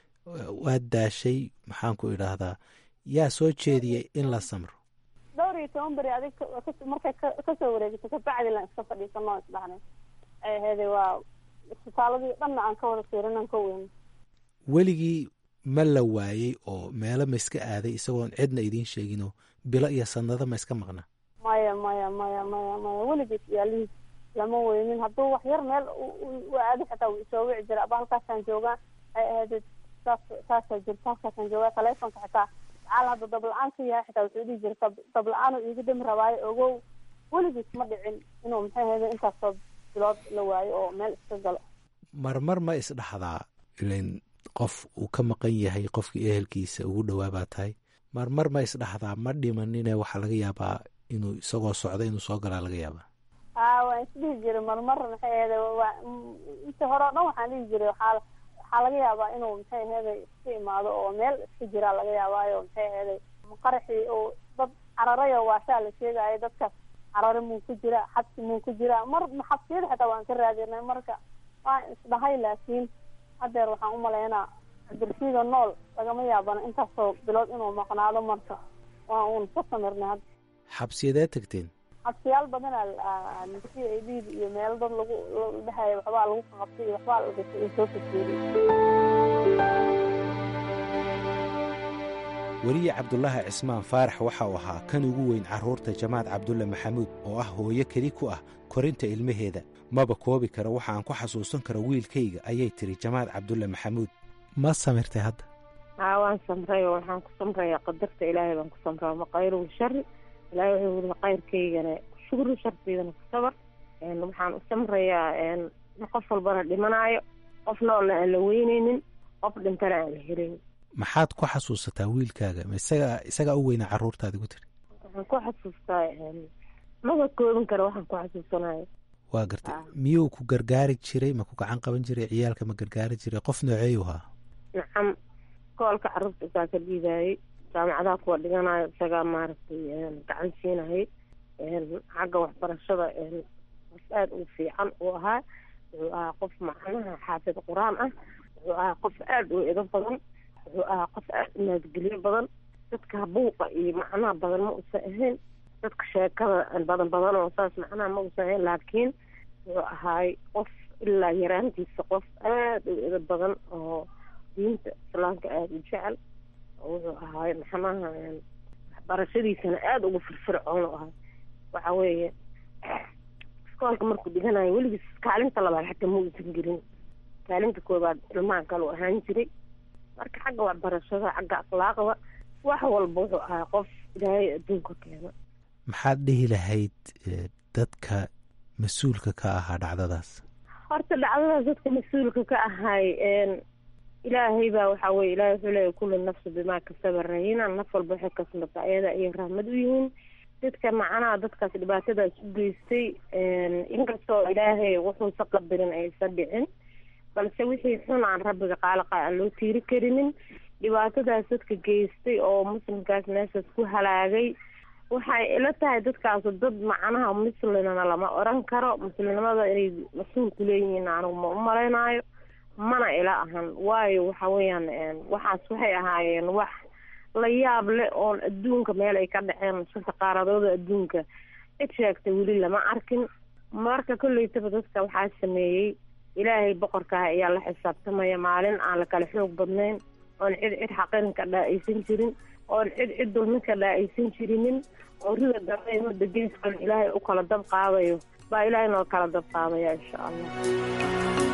waad daashay maxaan ku idhaahdaa yaa soo jeediyey in la samro dhowr iyo toban beri adig markay kasoo wareegato kabacdi lan iska fadhiisano isdhahnay ay aheede waa isbitaaladii dhanna aan ka wada fiirinan ka weyne weligii ma la waayey oo meelo ma iska aaday isagoon cidna idiin sheeginoo bilo iyo sanado ma iska maqna maya maya maya maya maya weligiis yaalihiis lama weynin hadduu wax yar meel u aado xitaa wuu isoo wici jira aba halkaasaan joogaa ay ahayd saas saasaa jirta halkaasaan joogaa taleefonka xitaa macaal hadda dabla-aan ka yahay xitaa wuxuu dhihi jira dabla-aan iiga dhami rabaayo ogow weligiis ma dhicin inuu maxay ahayde intaasoo bilood la waayo oo meel iska galo marmar ma isdhaxdaa ilan qof uu ka maqan yahay qofkii ehelkiisa ugu dhowaa baa tahay marmar ma isdhaxdaa ma dhimanine waxaa laga yaabaa inuu isagoo socda inuu soo galaa laga yaabaa a waan isdhihi jiray marmar maxay ahayde waa inta hore o dhan waxaan dhihi jiray waxaa waxaa laga yaabaa inuu maxay ahayde iska imaado oo meel iska jiraa laga yaabaayo maxay ahayde qaraxii oo dad cararayo waashaa la sheegaayo dadkaas carare muu ku jira xabsi muu ku jira mar xabsiyada xitaa waan ka raadinay marka waan isdhahay laakiin hadeer waxaan umalaynaa cabdirashiida nool lagama yaabana intaasoo bilood inuu maqnaado marka waa uun ka samirnay hadda xabsiyadee tagteen xabsiyaal badanaa c a d iyo meelo dad lagu dhahaya waxbaa lagu qabtay iyo waxbaa lagasay soo fajeeriy weliye cabdulaahi cismaan faarax waxa uu ahaa kan ugu weyn carruurta jamaad cabdulle maxamuud oo ah hooyo keli ku ah korinta ilmaheeda maba koobi kara waxa aan ku xasuusan karo wiilkayga ayay tiri jamaad cabdulle maxamuud ma samirtay hadda haa waan samray oo waxaan ku samrayaa qadarta ilaahay baan ku samraa maqayru shari ilaahay wuxuu wuri qayrkaygana shukru sharteydana ku sabar waxaan u samrayaa qof walbana dhimanaayo qof noolna aan la weyneynin qof dhintana aan la helayn maxaad ku xasuusataa wiilkaaga ma isaga isagaa u weynaa carruurtaadi ku tiri waxaan ku xasuustaa maba koobin kara waxaan ku xasuusanayo waa gartay miyuu ku gargaari jiray ma ku gacan qaban jiray ciyaalka ma gargaari jiray qof nooceeyu ahaa nacam koolka carruurta isaa ka dhiibaayey jaamacadaha kuwa dhiganayo isagaa maaragtay gacan siinayay xagga waxbarashada qof aada u fiican uu ahaa wuxuu ahaa qof macnaha xaafid qur-aan ah wuxuu ahaa qof aada u edo badan wuxuu ahaa qof aada u naadgelyo badan dadka buuqa iyo macnaha badan ma usan ahayn dadka sheekada badan badan oo saas macnaha ma usan ahayn laakiin wuxuu ahaay qof ilaa yaraantiisa qof aada u edo badan oo diinta islaamka aada u jecel wuxuu ahaay maxnaha waxbarashadiisana aada ugu firfircoon u ahay waxa weeye iskoolka markuu dhiganayo weligiis kaalinta labaad xataa ma uusan gelin kaalinta koobaad ilmaha kale u ahaan jiray marka xagga waxbarashada xagga akhlaaqda wax walba wuxuu ahaa qof ilaahay adduunka keena maxaad dhihi lahayd dadka mas-uulka ka ahaa dhacdadaas horta dhacdadaas dadka mas-uulka ka ahay ilaahay baa waxaa weye ilahay wuxuu leeyahy kullu nafsi bimaa kasaba rahina naf walba waxay kasbata ayada ayay rahmad u yihiin dadka macnaha dadkaas dhibaatadaas u geystay inkastoo ilaahay wuxuusa qadarin aysan dhicin balse wixii xun aan rabbiga qaalaqa aan loo tiiri karinin dhibaatadaas dadka geystay oo muslimkaas meeshaas ku halaagay waxay ila tahay dadkaasu dad macnaha muslimna lama oran karo muslimnimada inay mas-uul ku leeyihiin anigu ma u malaynaayo mana ila ahan waayo waxa weeyaan waxaas waxay ahaayeen wax la yaab leh oon adduunka meel ay ka dhaceen shanta qaaradooda adduunka cid sheegtay weli lama arkin marka kolleytaba dadka waxaa sameeyey ilaahay boqorkaah ayaa la xisaabtamaya maalin aan la kala xoog badnayn oon cid cid xaqin ka dhaa-aysan jirin oon cid cid dulmin ka dhaa-aysan jirinin oo rida dambe mudda geeskan ilaahay u kala dab qaadayo baa ilaahay noo kala dab qaadaya insha allah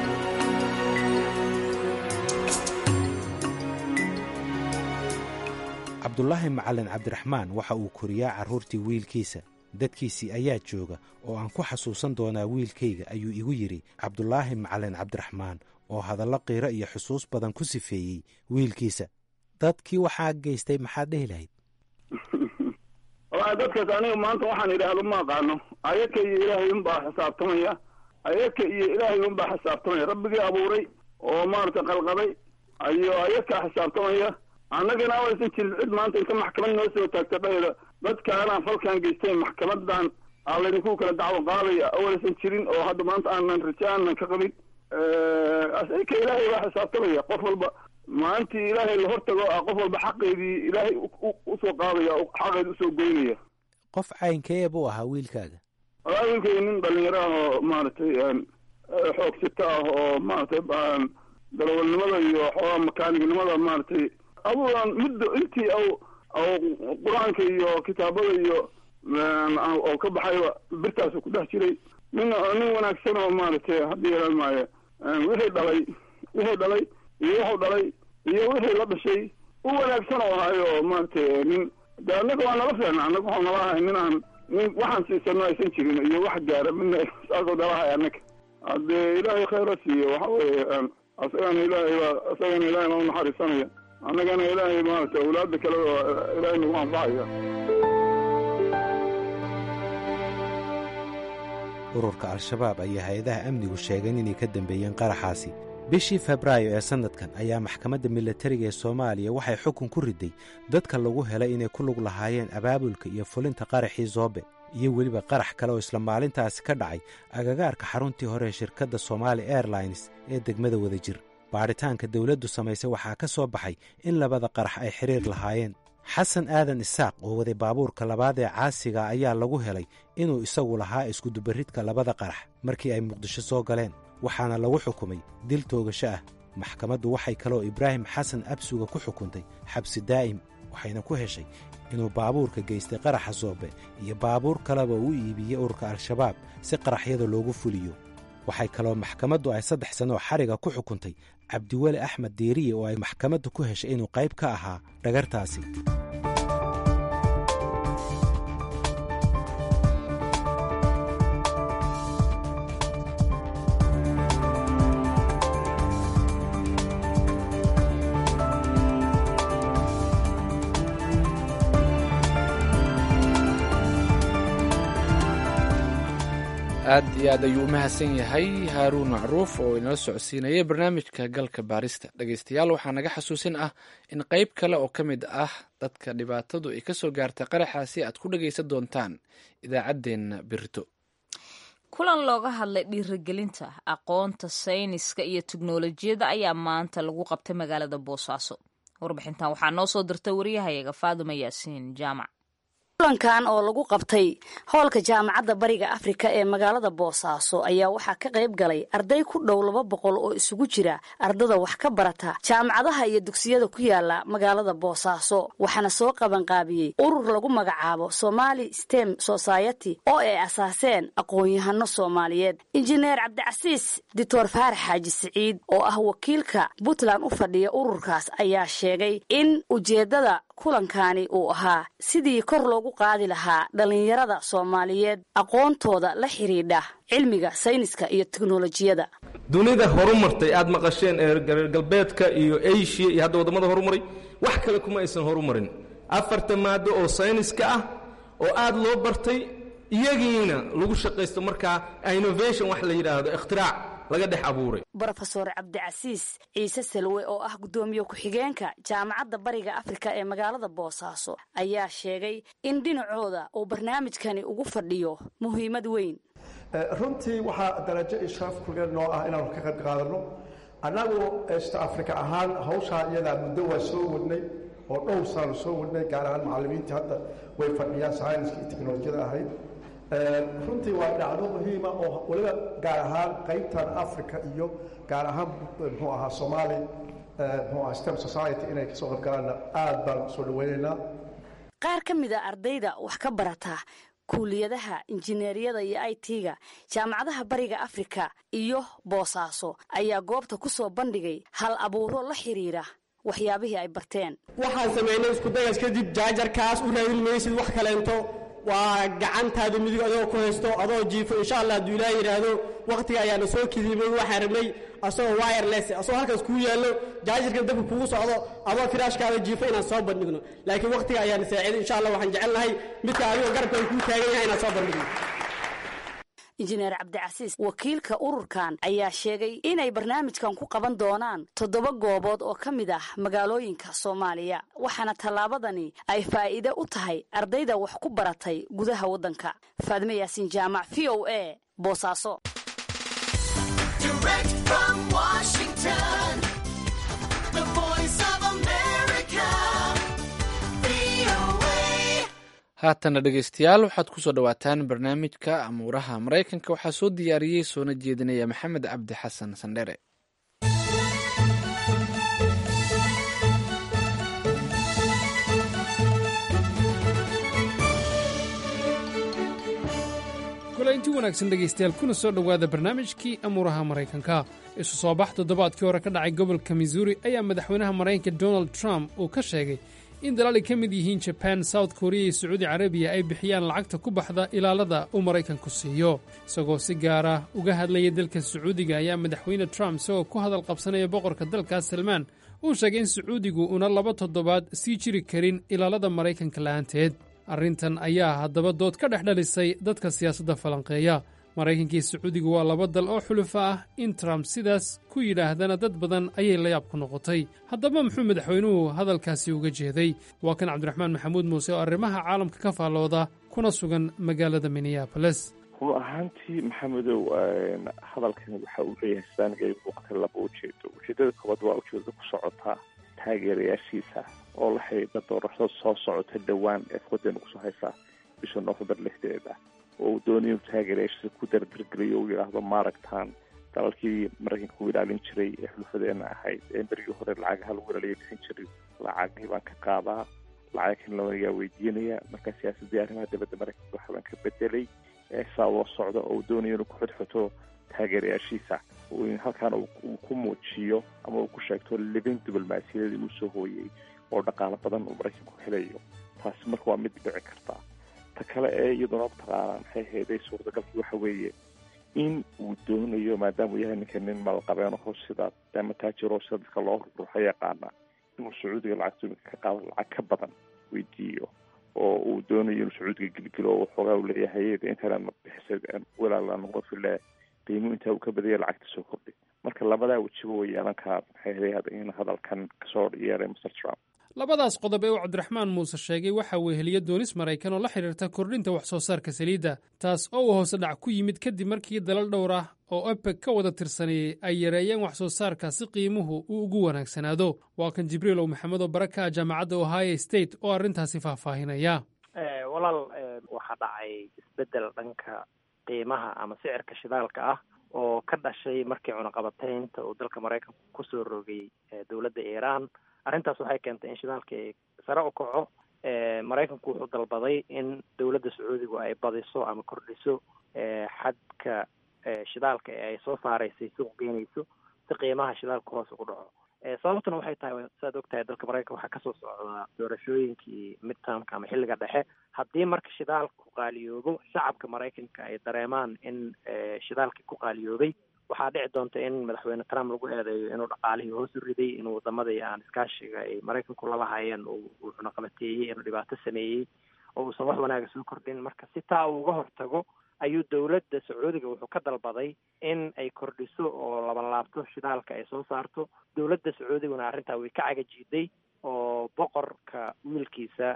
cabdulaahi macalin cabdiraxmaan waxa uu koriyaa carruurtii wiilkiisa dadkiisii ayaa jooga oo aan ku xasuusan doonaa wiilkayga ayuu igu yidhi cabdulaahi macalin cabdiraxmaan oo hadallo qiiro iyo xusuus badan ku sifeeyey wiilkiisa dadkii waxaa geystay maxaad dhehi lahayd walahi dadkaas aniga maanta waxaan idhaahdo ma aqaano ayaka iyo ilaahay unbaa xisaabtamaya ayaka iyo ilaahay unbaa xisaabtamaya rabbigii abuuray oo maaragtay qalqaday ayo ayakaa xisaabtamaya annagana awaysan jirin cid maanta inta maxkamad noo soo taagta dhayda dadkaanaan falkan geysteen maxkamadan aa laydinku kala dacwo qaadaya awaysan jirin oo hadda maanta aanan raja aanan ka qabin asayka ilaahay baa xisaabtamaya qof walba maalintii ilaahay la hortago a qof walba xaqeedii ilaahay usoo qaadaya xaqeedi usoo goynaya qof caynkee buu ahaa wiilkaaga walaa wiilkay nin dhalinyaro ah oo maaragtay xoogsito ah oo maaragtay darawalnimada iyo xoogaa makaanignimada maaragtay abuudan muddo intii aw aw qur-aanka iyo kitaabada iyo oo ka baxayba birtaasu ku dhex jiray nin nin wanaagsan oo maaragtay haddii yeelan maayo wixii dhalay wixii dhalay iyo wuxuu dhalay iyo wixii la dhashay u wanaagsan oo ahayo oo maaragtay nin de annaga waa nala fiicna annaga waxuu nala ahay nin aan nin waxaan siisano aysan jirin iyo wax gaara midna saasoo nala ahay annaga haddee ilaahay khayra siiyo waxa weeye asagana ilaahay baa asagana ilaahay baa unaxariisanaya annagana ilaahay maaragtay awlaada kale oo ilaahay nagu anfacaya ururka al-shabaab ayaa hay-adaha amnigu sheegeen inay ka dambeeyeen qaraxaasi bishii febraayo ee sannadkan ayaa maxkamadda milatariga ee soomaaliya waxay xukun ku riday dadka lagu helay inay ku lug lahaayeen abaabulka iyo fulinta qaraxii zoobe iyo weliba qarax kale oo isla maalintaasi ka dhacay agagaarka xaruntii hore ee shirkadda somaali airlines ee degmada wadajir baadhitaanka dawladdu samaysay waxaa ka soo baxay in labada qarax ay xidhiir lahaayeen xasan aadan isaaq oo waday baabuurka labaad ee caasiga ayaa lagu helay inuu isagu lahaa iskudubarridka labada qarax markii ay muqdisho soo galeen waxaana lagu xukumay dil toogasho ah maxkamaddu waxay kaloo ibraahim xasan absuga ku xukuntay xabsi daa'im waxayna ku heshay inuu baabuurka geystay qaraxa soobe iyo baabuur kaleba u iibiyey ururka al-shabaab si qaraxyada loogu fuliyo waxay kaloo maxkamaddu ay saddex sanoo xariga ku xukuntay cabdiweli axmed diiriye oo ay maxkamaddu ku heshay inuu qayb ka ahaa dhagartaasi aad iyo aad ayuu u mahadsan yahay haaruun macruuf oo inala socodsiinayay barnaamijka galka baarista dhegeystayaal waxaa naga xasuusin ah in qeyb kale oo ka mid ah dadka dhibaatadu ay kasoo gaartay qaraxaasi aad ku dhegeysan doontaan idaacaddeenna birito kulan looga hadlay dhiirigelinta aqoonta sayniska iyo teknolojiyadda ayaa maanta lagu qabtay magaalada boosaaso warbixintan waxaa noo soo dirtay waryahayaga faaduma yaasiin jaamac kulankan oo lagu qabtay hoolka jaamacadda bariga afrika ee magaalada boosaaso ayaa waxaa ka qayb galay arday ku dhow laba boqol oo isugu jira ardada wax ka barata jaamacadaha iyo dugsiyada ku yaala magaalada boosaaso waxaana soo qabanqaabiyey urur lagu magacaabo somali stem society oo ay asaaseen aqoon-yahano soomaaliyeed injineer cabdicasiis doctor faarax xaaji siciid oo ah wakiilka puntland u fadhiya ururkaas ayaa sheegay in ujeeddada kulankani uu ahaa sidii kor loogu qaadi lahaa dhallinyarada soomaaliyeed aqoontooda la xidhiidha cilmiga sayniska iyo teknolojiyada dunida horumartay aad maqasheen ee reer galbeedka iyo asiya iyo hadda waddamada horumaray wax kale kuma aysan horumarin afarta maado oo sayniska ah oo aad loo bartay iyagiina lagu shaqaysto markaa innovation wax la yidhaahdo ikhtirac laga dhex abuuray brofeor cabdicasiis ciise salwe oo ah guddoomiye ku-xigeenka jaamacadda bariga afrika ee magaalada boosaaso ayaa sheegay in dhinacooda uu barnaamijkani ugu fadhiyo muhiimad weyn runtii waxaa darajo ishraaf kulligeed noo ah inaanu ka qayb qaadanno annagu east africa ahaan hawshaa iyadaa muddo waa soo wadnay oo dhowr saanu soo wadnay gaar ahaan macallimiintii hadda way fadhiyaan sayniska iyo teknolojiyada ahayd runtii waa dhacdo muhiima oo weliba gaar ahaan qaybtan africa iyo gaar ahaan muxuu ahaa soomaali muxuu ahaa stem society inay kasoo qayb galaanna aad baan soo dhaweynaynaa qaar ka mid a ardayda wax ka barata kuuliyadaha injineeriyada iyo i t-ga jaamacadaha bariga afrika iyo boosaaso ayaa goobta ku soo bandhigay hal abuuro la xiriira waxyaabihii ay barteen waxaan samaynay iskudayas kadib jaajarkaas u raadin maysid wax kaleento waa gacantaada midig adoo ku haysto adoo jiifo insha allah hadduu ilaaha yidhaahdo wakhtiga ayaana soo kidimay waxaan rabnay asagoo wireless asagoo halkaas kuu yaallo jaajarkan dabka kugu socdo adoo firaashkaada jiifo inaan soo bandhigno laakiin wakhtiga ayaana saaciiday insha allah waxaan jecel lahay midka adigoo garabkan kuu taagan yahay inaan soo bandhigno injineer cabdicasiis wakiilka ururkan ayaa sheegay inay barnaamijkan ku qaban doonaan toddoba goobood oo ka mid ah magaalooyinka soomaaliya waxaana tallaabadani ay faa'iide u tahay ardayda wax ku baratay gudaha waddanka faadime yaasiin jaamac v o a boosaaso haatana dhegeystayaal waxaad kusoo dhawaataan barnaamijka amuuraha maraykanka waxaa soo diyaariyey soona jeedinaya maxamed cabdi xasan sandhere kulaynti wanaagsan dhegaystayaal kuna soo dhowaada barnaamijkii amuuraha maraykanka isu soo bax toddobaadkii hore ka dhacay gobolka missouri ayaa madaxweynaha maraykanka donald trump uu ka sheegay in dalaal ay ka mid yihiin jaban south korea iyo sacuudi carabiya ay bixiyaan lacagta ku baxda ilaalada uu maraykanku siiyo isagoo si gaara uga hadlaya dalka sacuudiga ayaa madaxweyne trump isagoo ku hadal qabsanaya boqorka dalkaas salmaan uu sheegay in sacuudigu una laba toddobaad sii jiri karin ilaalada maraykanka la'aanteed arrintan ayaa haddaba dood ka dhex dhalisay dadka siyaasadda falanqeeya maraykankii sacuudiga waa laba dal oo xulufa ah in trump sidaas ku yidhaahdana dad badan ayay la yaab ku noqotay haddaba muxuu madaxweynuhu hadalkaasi uga jeeday waa kan cabdiraxmaan maxamuud muuse oo arrimaha caalamka ka faallooda kuna sugan magaalada minneaboles run ahaantii maxamedow hadalkan waxa uu leeyahay saaniga ay muuqatay laba ujeedo ujeedada koowaad waa ujeedada ku socotaa taageerayaashiisa oo la xidhiidha doorashada soo socota dhowaan ee foodeena kusoo haysaa bisha noofembar lixdeeda oo uu doonayo inuu taageerayaashiisa ku dardargeliyo uu yidhaahdo maaragtaan dalalkii maraykanka u ilaalin jiray ee xulufadeena ahayd ee berigii hore lacagaha lagu ilaaliya bixin jiray lacagihii baan ka qaadaa lacag kan lawanagaa weydiinaya marka siyaasadii arrimaha dibadda maraykanka waxbaan ka bedelay saa loo socda oo uu doonayo inuu ku xudxuto taageerayaashiisa halkaana uu ku muujiyo ama uu ku sheegto libin diblomaasiyadii uu soo hooyey oo dhaqaalo badan uu maraykanku helayo taasi marka waa mid dhici karta ta kale ee iyaduna mataqaanaa maxay hayday suurtagalkii waxa weeye in uu doonayo maadaama uu yahay ninka nin malqabeeno sida ama taajiro sida dadka loo ruuxa yaqaana inuu sacuudiga lacagta iminka ka qaado lacag ka badan weydiiyo oo uu doonayo inuu sacuudiga gelgelo oo waxoogaa uu leeyahay intanan bixisay walaalaan noqdo file qiimo intaa uu ka badaya lacagta soo kordhi marka labadaa wejiba way yeelan karaa maxay hayday in hadalkan kasoo yeeray mr trump labadaas qodob ee uu cabdiraxmaan muuse sheegay waxa weheliya doonis maraykan oo la xidhiirta kordhinta wax soo saarka saliidda taas oo uu hoose dhac ku yimid kadib markii dalal dhowr ah oo ebeg ka wada tirsaneeyey ay yareeyeen wax soo saarka si qiimuhu uu ugu wanaagsanaado waa kan jibriil ow maxamed oo baraka ah jaamacadda ohio state oo arrintaasi faahfaahinaya walaal waxaa dhacay isbeddel dhanka qiimaha ama sicirka shidaalka ah oo ka dhashay markii cunaqabataynta uu dalka maraykanku kusoo rogay dowladda iiraan arrintaas waxay keentay in shidaalkii sare u kaco maraykanku wuxuu dalbaday in dowladda sacuudigu ay badiso ama kordhiso xadka shidaalka ee ay soo saaraysay suuq geynayso si qiimaha shidaalka hoos ugu dhaco sababtuna waxay tahay saad og tahay dalka maraykanka waxaa kasoo socdaa doorashooyinkii midtermka ama xilliga dhexe haddii marka shidaalku qaaliyoobo shacabka maraykanka ay dareemaan in shidaalkii ku qaaliyoobay waxaa dhici doonta in madaxweyne trump lagu eedeeyo inuu dhaqaalihii hoos u riday inuu wadamadii aan iskaashiga ay maraykanku lala hayeen uu cunaqabateeyey inuu dhibaato sameeyey oo uusan wax wanaaga soo kordhin marka si taa uu uga hortago ayuu dowladda sacuudiga wuxuu ka dalbaday in ay kordhiso oo labanlaabto shidaalka ay soo saarto dowladda sacuudiguna arrintaa way ka cagajiiday oo boqorka wiilkiisa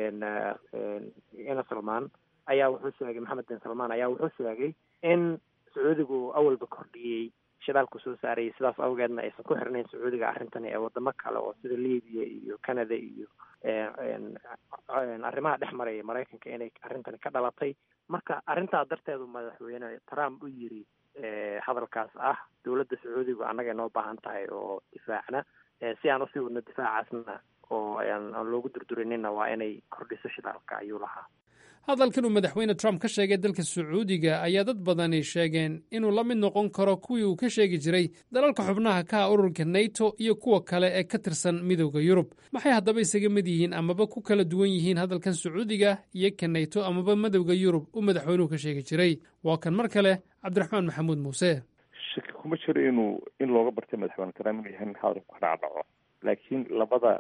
ina salmaan ayaa wuxuu sheegay maxamed bin salmaan ayaa wuxuu sheegay in sacuudigu awalba kordhiyey shidaalku soo saarayay sidaas awgeedna aysan ku xirnayn sacuudiga arrintani ee wadamo kale oo sida libiya iyo canada iyo arrimaha dhex maraya maraykanka inay arrintani ka dhalatay marka arrintaa darteedu madaxweyne trump u yiri hadalkaas ah dowladda sacuudigu annaga inoo baahan tahay oo difaacna si aan usii wadno difaacaasna oo aan loogu durdurinina waa inay kordhiso shidaalka ayuu lahaa hadalkan uu madaxweyne trump ka sheegay dalka sacuudiga ayaa dad badani sheegeen inuu la mid noqon karo kuwii uu ka sheegi jiray dalalka xubnaha ka ah ururka nato iyo kuwa kale ee ka tirsan midooda yurub maxay haddaba isaga mid yihiin amaba ku kala duwan yihiin hadalkan sacuudiga iyo ka nato amaba midowda yurub uu madaxweynuhu ka sheegi jiray waa kan mar kale cabdiraxmaan maxamuud muuse shaki kuma jiro inuu in looga bartay madaxweyne trump inuu yahay nin hadalku ka dhacdhaco laakiin labada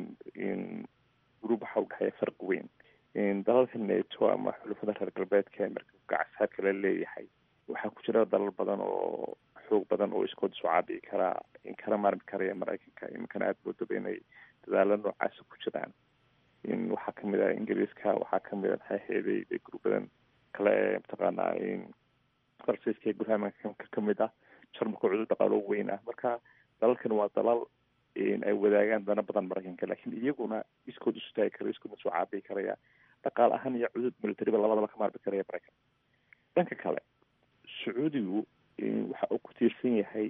gruub waxa u dhexeeya farqi weyn dalalka nato ama xulafada reer galbeedka ee markabka cashaadka la leeyahay waxaa ku jira dalal badan oo xoog badan oo iskood isu caabici karaa in kala maarmi karaya maraykanka iminkana aada moodaba inay dadaalo noocaasa ku jiraan waxaa kamid ah ingiriiska waxaa kamid a maxaa heeday gruubadan kale ee mataqaanaa farsaiska ee gurhamanka kamid ah jarmalka cudur dhaqaalo weyn ah marka dalalkan waa dalal ay wadaagaan dana badan maraykanka lakin iyaguna iskood isu taagi kara iskoodna isu caabici karaya dhaqaal ahaan iyo cudud militariba labadaba ka maarmi karaya maraykan dhanka kale sacuudigu waxa uu ku tiirsan yahay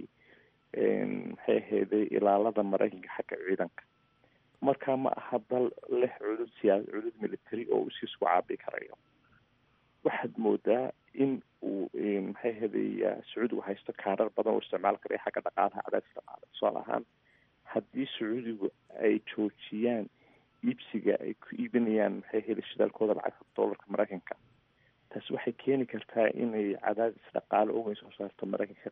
maxay aheeday ilaalada maraykanka xagga ciidanka marka ma aha dal leh cudud siyaa cudud military oo uu siisku caabici karayo waxaad moodaa in uu maxay aheeday sacuudigu haysto kaarar badan oo isticmaal karaya xagga dhaqaalaha cadaadis dhaqaale tusaale ahaan haddii sacuudigu ay joojiyaan iibsiga ay ku iibinayaan maxay heli shidaalkooda lacagta dollarka maraykanka taasi waxay keeni kartaa inay cadaadis dhaqaale uweyn soo saarto maraykanka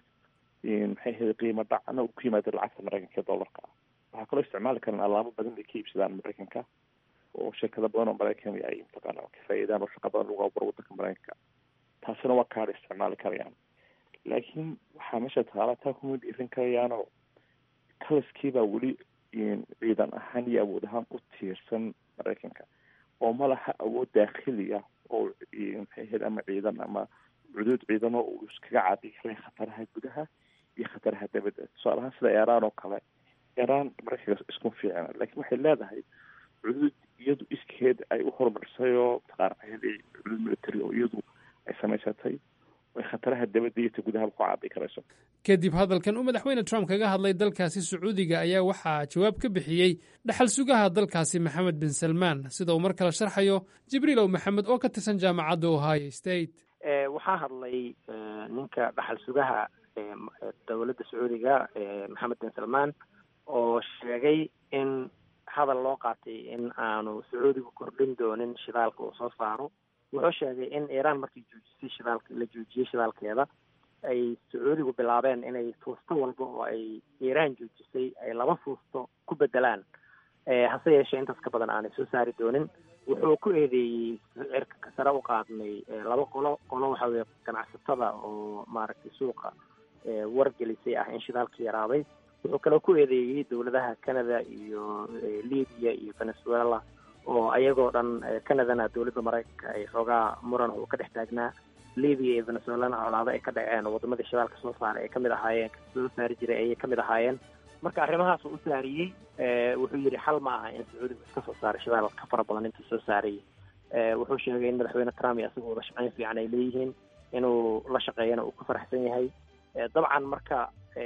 maxay heli qiimo dhacna uu ku yimaado lacagta maraykanka ee dollarka ah waxaa kaloo isticmaali karaan alaabo badan ay ka iibsadaan maraykanka oo shirkado badan oo maraykan ay mataqaana ka faa'iidaan oo shaqa badan lagu aburo wadanka maraykanka taasina waa kaadha isticmaali karayaan laakiin waxaa meesha taala taa kuma dhiirin karayaanoo kalaskiibaa weli ciidan ahaan iyo awood ahaan ku tiirsan maraykanka oo ma laha awood daakhili ah oo maxay ahayd ama ciidan ama cuduud ciidano uu iskaga caabi karay khataraha gudaha iyo khataraha dabadda tusaale ahaan sida iiraan oo kale iiraan maraykanka isku fiicna laakiin waxay leedahay cuduud iyadu iskeed ay u horumarisay oo mataqaana cuduud military oo iyadu ay samaysatay khataraha dabadda iyo ta gudahaba ku caabi karayso kadib hadalkan uu madaxweyne trump kaga hadlay dalkaasi sacuudiga ayaa waxaa jawaab ka bixiyey dhaxal sugaha dalkaasi maxamed bin salmaan sida uu mar kale sharxayo jibriilow maxamed oo ka tirsan jaamacadda ohio state waxaa hadlay ninka dhaxal sugaha dowladda sacuudiga maxamed bin salmaan oo sheegay in hadal loo qaatay in aanu sacuudigu kordhin doonin shidaalka uu soo saaro wuxuu sheegay in iiraan markii joojisay shidaalka la joojiyey shidaalkeeda ay sacuudigu bilaabeen inay fuusto walba oo ay iiraan joojisay ay laba fuusto ku bedelaan hase yeeshee intaas ka badan aanay soo saari doonin wuxuu ku eedeeyey cirka sare u qaadnay laba qolo qolo waxa weye ganacsatada oo maaragtay suuqa wargelisay ah in shidaalka yaraaday wuxuu kaloo ku eedeeyey dowladaha canada iyo libiya iyo venezuela oo ayagoo dhan canadana dowladda maraykanka ay xoogaa muran uu ka dhex taagnaa libiya iyo venezuelana colaado ay ka dhaceen oo wadamadii shidaalka soo saaray ay kamid ahaayeen soo saari jiray ayay kamid ahaayeen marka arrimahaas uu u saariyey wuxuu yidhi xal ma aha in sacuudigu iska soo saaray shidaal ka fara badan intuu soo saarayay wuxuu sheegay in madaxweyne trump iyo isaga wada shaqeyn fiican ay leeyihiin inuu la shaqeeyana uu ku faraxsan yahay dabcan marka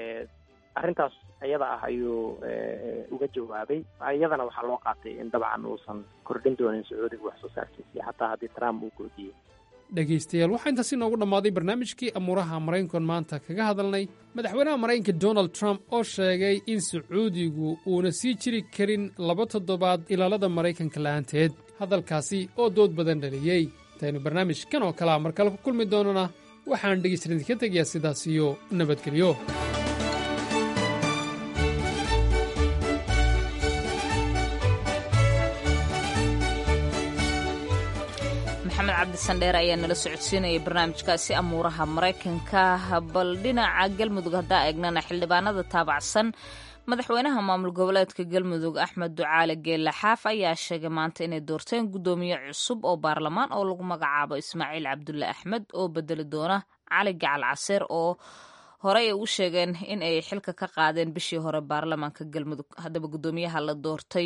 arrintaas iyada ah ayuu uga jawaabay iyadana waxaa loo qaatay in dabcan uusan kordhin doonin sacuudiga wax soo saarkiisii xataa haddii trump uu goodiyey dhegaystayaal waxaa intaasi noogu dhammaaday barnaamijkii amuuraha maraykankan maanta kaga hadalnay madaxweynaha maraykanka donald trump oo sheegay in sacuudigu uuna sii jiri karin laba toddobaad ilaalada maraykanka la'aanteed hadalkaasi oo dood badan dhaliyey intaynu barnaamijkan oo kalea mar kale ku kulmi doonana waxaan dhegaystayan idinka tegayaa sidaas iyo nabadgelyo maxamed cabdi sandheer ayaa nala socodsiinayay barnaamijkaasi amuuraha maraykanka bal dhinaca galmudug haddaa eegnana xildhibaanada taabacsan madaxweynaha maamul goboleedka galmudug axmed ducaale geelle xaaf ayaa sheegay maanta inay doorteen guddoomiye cusub oo baarlamaan oo lagu magacaabo ismaaciil cabdulle axmed oo bedeli doona cali gacal caseer oo horey ay u sheegeen in ay xilka ka qaadeen bishii hore baarlamaanka galmudug haddaba guddoomiyaha la doortay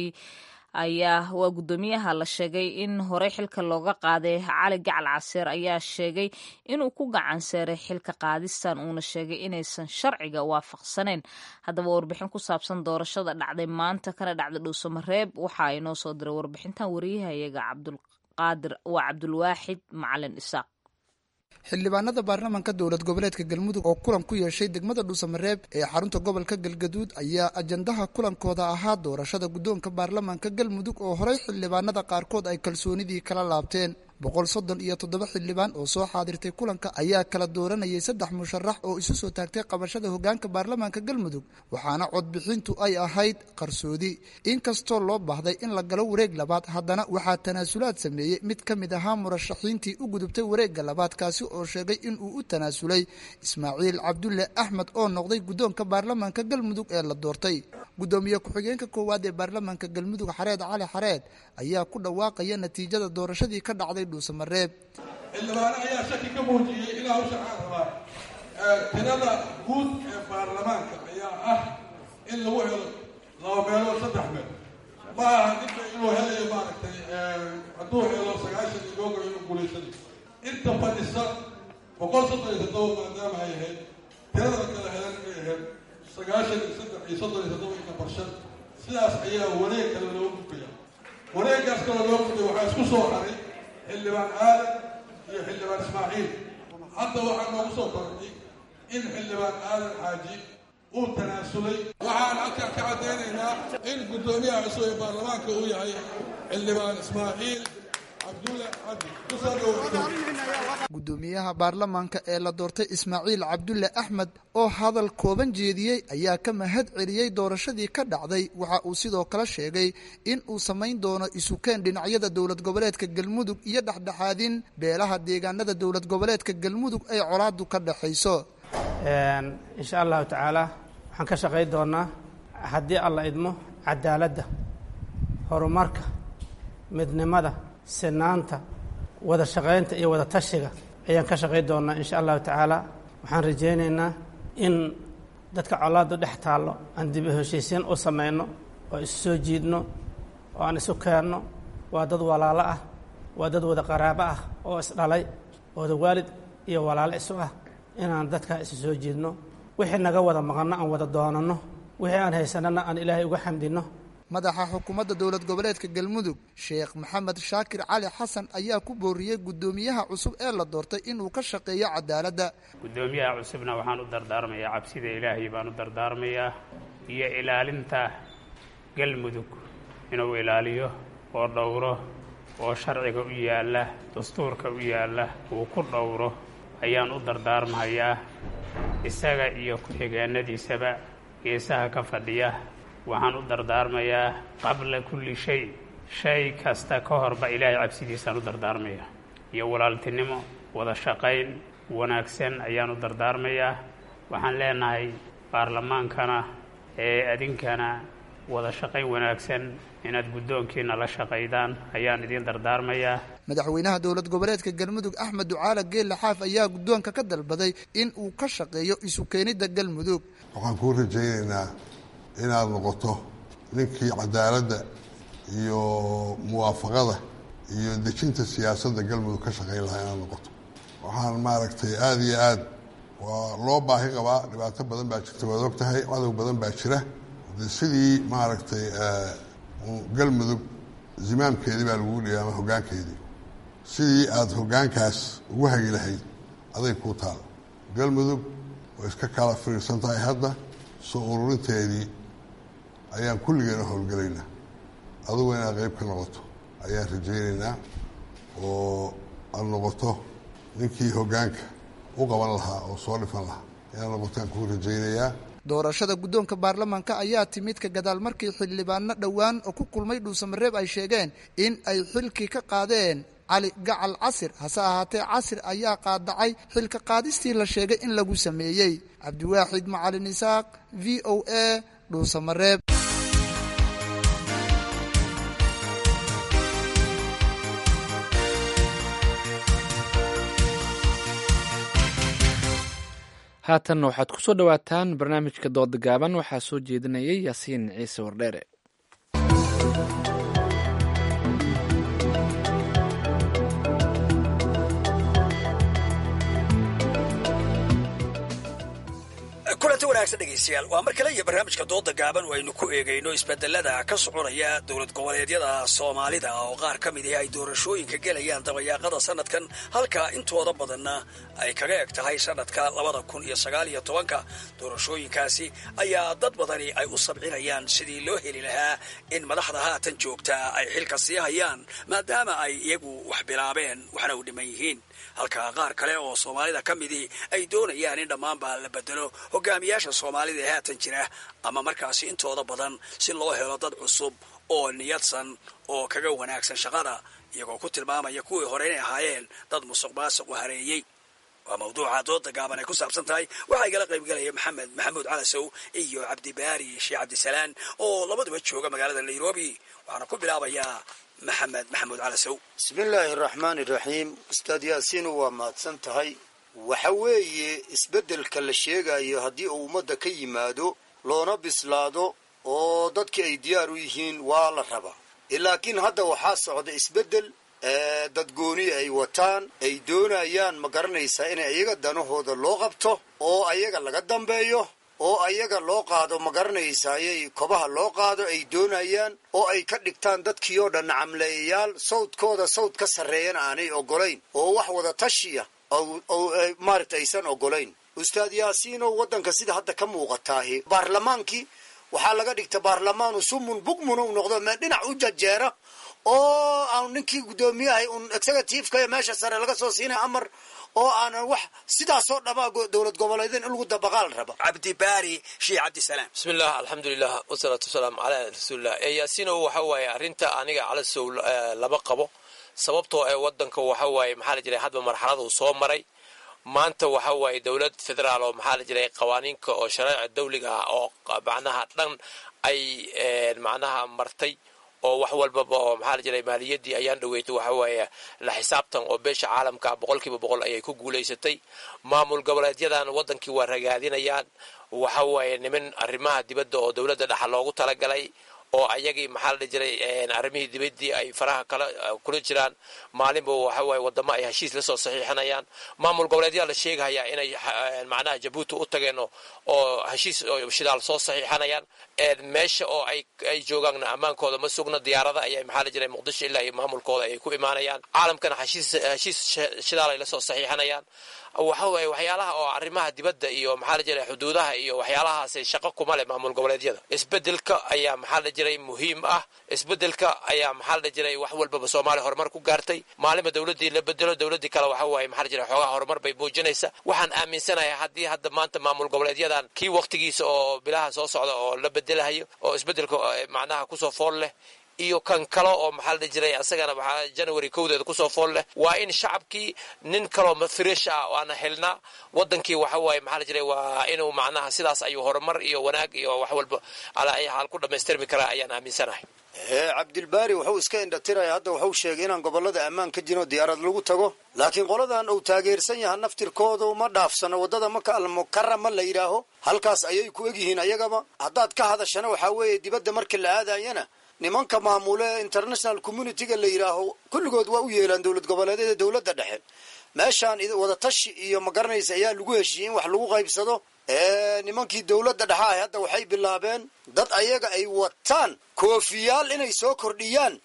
ayaa waa guddoomiyaha la sheegay in horey xilka looga qaaday cali gacal caseer ayaa sheegay inuu ku gacan seeray xilka qaadistan uuna sheegay inaysan sharciga waafaqsaneyn haddaba warbixin ku saabsan doorashada dhacday maanta kana dhacday dhuusamareeb waxa inoo soo diray warbixintan wariyahayaga cabdulqaadir waa cabdulwaaxid macalin isaaq xildhibaanada baarlamaanka dowlad goboleedka galmudug oo kulan ku yeeshay degmada dhuusamareeb ee xarunta gobolka galgaduud ayaa ajandaha kulankooda ahaa doorashada guddoonka baarlamaanka galmudug oo horey xildhibaanada qaarkood ay kalsoonidii kala laabteen boqol soddon iyo toddoba xildhibaan oo soo xaadirtay kulanka ayaa kala dooranayay saddex musharax oo isu soo taagtay qabashada hogaanka baarlamaanka galmudug waxaana codbixintu ay ahayd qarsoodi inkastoo loo baahday in la galo wareeg labaad haddana waxaa tanaasulaad sameeyey mid ka mid ahaa murashaxiintii u gudubtay wareegga labaad kaasi oo sheegay inuu u tanaasulay ismaaciil cabdulle axmed oo noqday guddoonka baarlamaanka galmudug ee la doortay guddoomiye ku-xigeenka koowaad ee baarlamaanka galmudug xareed cali xareed ayaa ku dhawaaqaya natiijada doorashadii ka dhacday dhuusamareeb xildhibaano ayaa shaki ka muujiyey ilaa u shacaan rabaa tirada guud ee baarlamaanka ayaa ah in lagu helo laba meelood saddex meel ma aha ninka inuu helayo maaragtay hadduu helo sagaashan iyo googo inuu guulaysanayo inta fadhisa boqol soddon iyo toddoba maadaama ay ahayd tirada kala helan inay ahayd sagaashan iyo saddex iyo soddon iyo toddoba inka barshan sidaas ayaa wareeg kale loo gudbaya wareeggaas kale loo gudbaya waxaa isku soo haray xildhibaan aadan iyo xildhibaan ismaaciil hadda waxaa noogu soo kordhay in xildhibaan aadan xaaji uu tanaasulay waxaan halkan ka caddaynaynaa in guddoomiyaha cusub ee baarlamaanka uu yahay xildhibaan ismaaciil cabdulle cabdi kusoo dhawo guddoomiyaha baarlamaanka ee la doortay ismaaciil cabdulle axmed oo hadal kooban jeediyey ayaa ka mahad celiyey doorashadii ka dhacday waxa uu sidoo kale sheegay in uu samayn doono isukeen dhinacyada dowlad goboleedka galmudug iyo dhexdhexaadin beelaha deegaanada dowlad goboleedka galmudug ay colaadu ka dhexayso insha allahu tacaala waxaan ka shaqayn doonaa haddii alla idmo cadaaladda horumarka midnimada sinaanta wada shaqaynta iyo wada tashiga ayaan ka shaqayn doonaa insha allahu tacaala waxaan rajaynaynaa in dadka colaadu dhex taallo aan dib u heshiisiin u samayno oo isu soo jiidno oo aan isu keenno waa dad walaalo ah waa dad wada qaraabo ah oo isdhalay wada waalid iyo walaalo isu ah inaan dadkaa isu soo jiidno wixii naga wada maqanno aan wada doonanno wixii aan haysanana aan ilaahay uga xamdinno madaxa xukuumadda dowlad goboleedka galmudug sheekh maxamed shaakir cali xasan ayaa ku booriyey guddoomiyaha cusub ee la doortay inuu ka shaqeeyo cadaaladda guddoomiyaha cusubna waxaan u dardaarmayaa cabsida ilaahay baan u dardaarmayaa iyo ilaalinta galmudug inuu ilaaliyo oo dhowro oo sharciga u yaalla dastuurka u yaalla uu ku dhowro ayaan u dardaarmahayaa isaga iyo ku-xigeenadiisaba geesaha ka fadhiya waxaan u dardaarmayaa qabla kulli shay shay kasta ka horba ilaahay cabsidiisaan u dardaarmayaa iyo walaaltinimo wada shaqayn wanaagsan ayaan u dardaarmayaa waxaan leenahay baarlamaankana ee adinkana wada shaqayn wanaagsan inaad guddoonkiina la shaqaydaan ayaan idiin dardaarmayaa madaxweynaha dowlad goboleedka galmudug axmed ducaale geelle xaaf ayaa guddoonka ka dalbaday in uu ka shaqeeyo isu keenidda galmudug waxaan kuu rajaynaynaa inaad noqoto ninkii cadaaladda iyo muwaafaqada iyo dejinta siyaasadda galmudug ka shaqayn lahaa inaad noqoto waxaan maaragtay aada iyo aad waa loo baahi qabaa dhibaato badan baa jirta waad og tahay cadow badan baa jira de sidii maaragtay galmudug zimaamkeedii baa lagugu dhigay ama hoggaankeedii sidii aada hoggaankaas ugu hagi lahayd aday kuu taal galmudug way iska kala fiirsan tahay hadda soo ururinteedii ayaan kulligeena howlgelaynaa adugu inaad qayb ka noqoto ayaan rajaynaynaa oo aada noqoto ninkii hoggaanka u qaban lahaa oo soo dhifan lahaa inaad noqotaan kuu rajaynayaa doorashada guddoonka baarlamaanka ayaa timid ka gadaal markii xildhibaano dhowaan oo ku kulmay dhuusamareeb ay sheegeen in ay xilkii ka qaadeen cali gacal casir hase ahaatee casir ayaa qaadacay xilka qaadistii la sheegay in lagu sameeyey cabdiwaaxid macalin isaaq v o a dhuusamareeb haatanna waxaad ku soo dhowaataan barnaamijka dooda gaaban waxaa soo jeedinayay yaasiin ciise wardheere kulanti wanaagsan dhegaystayaal waa mar kale iyo barnaamijka dooda gaaban aynu ku eegayno isbedelada ka soconaya dowlad goboleedyada soomaalida oo qaar ka mid ah ay doorashooyinka gelayaan dabayaaqada sanadkan halka intooda badanna ay kaga eg tahay sanadka labada kun iyo sagaal iyo tobanka doorashooyinkaasi ayaa dad badani ay u sabcinayaan sidii loo heli lahaa in madaxda haatan joogtaa ay xilka sii hayaan maadaama ay iyagu wax bilaabeen waxna u dhiman yihiin halka qaar kale oo soomaalida ka midii ay doonayaan in dhammaanba la bedelo hogaamiyaasha soomaalida ee haatan jira ama markaasi intooda badan si loo helo dad cusub oo niyadsan oo kaga wanaagsan shaqada iyagoo ku tilmaamaya kuwii hore inay ahaayeen dad musuq maasuq u hareeyey waa mawduuca dooda gaaban ay ku saabsan tahay waxaa igala qaybgelaya maxamed maxamuud calasow iyo cabdibaari sheekh cabdisalaan oo labaduba jooga magaalada nairobi waxaana ku bilaabayaa maxamed maxamuud calasow bismillaahi araxmaani iraxiim ustaad yaasiinu waa mahadsan tahay waxa weeye isbeddelka la sheegayo haddii uu ummadda ka yimaado loona bislaado oo dadkii ay diyaar u yihiin waa la rabaa laakiin hadda waxaa socda isbeddel dadgooni ay wataan ay doonayaan ma garanaysaa in ayaga danahooda loo qabto oo ayaga laga dambeeyo oo ayaga loo qaado ma garanaysayay kobaha loo qaado ay doonayaan oo ay ka dhigtaan dadkii oo dhan nacamleeyayaal sawdkooda sawd ka sarreeyana aanay ogolayn oo wax wada tashiya maaragta aysan ogolayn ustaad yaasiinow waddanka sida hadda ka muuqataahi baarlamaankii waxaa laga dhigta baarlamaanu sumun bugmun u noqdo mee dhinac u jajeera oo aan ninkii guddoomiyahay un executiveka meesha sare laga soo siinay amar oo aanan wax sidaasoo dhamaa dowlad goboleedeen in lagu dabaqaal raba cabdibaari sheekh cabdisalaam bismillah alxamdulilah wasalaatu wasalaamu calaa rasuulillah yaasiinow waxa waaye arrinta aniga calasow lama qabo sababtoo ee wadanka waxa waaye maxaa la jiray hadba marxalada uu soo maray maanta waxa waaye dowlad federaal oo maxaa la jiray qawaaniinka oo shareeca dawliga ah oo macnaha dhan ay macnaha martay oo wax walbaba oo maxaa la jiray maaliyaddii ayaan dhaweeytay waxa waaye la xisaabtan oo beesha caalamka boqol kiiba boqol ayay ku guulaysatay maamul goboleedyadan wadankii waa ragaadinayaan waxa waaye niman arrimaha dibadda oo dowladda dhexa loogu talagalay oo ayagii maxaa la dhihi jiray arrimihii dibaddii ay faraha kala kula jiraan maalinba waxa waaye wadamo ay heshiis la soo saxiixinayaan maamul goboleedyaa la sheegayaa inay macnaha jabuuti u tageen oo heshiis shidaal soo saxiixanayaan meesha oo ay ay joogaanna ammaankooda ma sugna diyaarada ayay maxaa la jiray muqdisho ilaa iyo maamulkooda ayay ku imaanayaan caalamkana heshiis heshiis shidaal ay la soo saxiixanayaan waxa waaye waxyaalaha oo arrimaha dibadda iyo maxaa la jiray xuduudaha iyo waxyaalahaasi shaqo kuma leh maamul goboleedyada isbedelka ayaa maxaa la jiray muhiim ah isbedelka ayaa maxaa la jiray wax walbaba soomaaliya horumar ku gaartay maalinba dowladdii la bedelo dowladdii kale waxa waaye maxaa la jiray xoogaha horumar bay muujinaysa waxaan aaminsanahay haddii hadda maanta maamul goboleedyadan kii waqtigiisa oo bilaha soo socda oo la bedelahayo oo isbedelka macnaha kusoo fool leh iyo kan kale oo maxaa la dhihi jiray asagana waxaa january kowdeeda kusoo fool leh waa in shacabkii nin kaloo fresh ah waana helnaa wadankii waxa waaye maxaa la jiray waa inuu macnaha sidaas ayuu horumar iyo wanaag iyo wax walba alaa ay xaal ku dhammaystirmi karaa ayaan aaminsanahay hee cabdilbaari wuxuu iska indhatiraya hadda wuxuu sheegay inaan gobolada ammaan ka jirin oo diyaarad lagu tago laakiin qoladan uu taageersan yaha naftirkoodu ma dhaafsano waddada maka almukarama la yidhaaho halkaas ayay ku egyihiin ayagaba haddaad ka hadashana waxaa weeye dibadda marka la aadayana nimanka maamule international communityga la yidhaaho kulligood waa u yeelaan dowlad goboleedyada dowladda dhexe meeshaan wadatashi iyo ma garanaysa ayaa lagu heshiiyey in wax lagu qaybsado nimankii dowladda dhexe ahy hadda waxay bilaabeen dad ayaga ay wataan koofiyaal inay soo kordhiyaan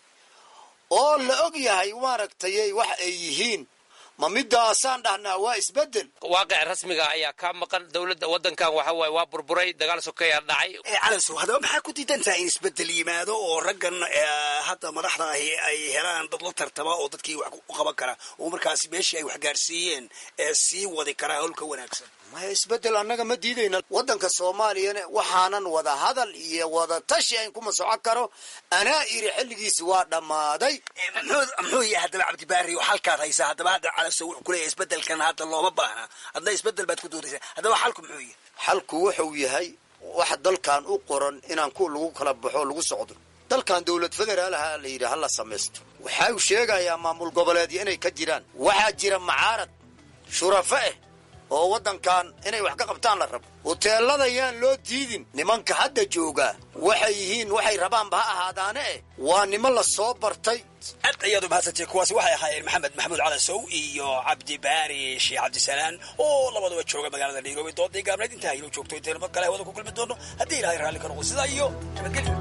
oo la og yahay maaragtay wax ay yihiin ma midaasaan dhahnaa waa isbedel waaqic rasmiga ayaa ka maqan dowladda wadankan waxa waaye waa burburay dagaal sokeyaa dhacay calansow haddaba maxaa ku diidan tahay in isbedel yimaado oo raggan hadda madaxda ahi ay helaan dad la tartama oo dadkii wax u qaban kara oo markaasi meeshii ay wax gaarsiiyeen ee sii wadi karaa howlka wanaagsan maya isbedel annaga ma diidayna waddanka soomaaliyana waxaanan wada hadal iyo wada tashi ayn kuma socon karo anaa iri xilligiisi waa dhammaaday muxuu yahay haddaba cabdibaari oo halkaad haysaa haddaba hadda calaso wuxuu kuleeyahay isbedelkan hadda looma baahna hadna isbedel baad ku doonaysaa haddaba xalku muxuu yahay xalku wuxuu yahay wax dalkan u qoran inaan ku lagu kala baxo lagu socdo dalkan dowlad federaalaha la yidhi hala samaysto waxa uu sheegayaa maamul goboleedyo inay ka jiraan waxaa jira macaarad shurafa ah oo waddankan inay wax ka qabtaan la rabo huteelada yaan loo diidin nimanka hadda joogaa waxay yihiin waxay rabaanba ha ahaadaane eh waa niman la soo bartay aad ayaad umahadsantay kuwaasi waxay ahaayeen maxamed maxamuud calasow iyo cabdibaari sheekh cabdisalaan oo labaduba jooga magaalada nairobi doodii gaabnayd intaa inuu joogto intayna mar kale hawada ku kulmi doono haddii ilahay raalli ka noqo sidaa iyo nabadgelyo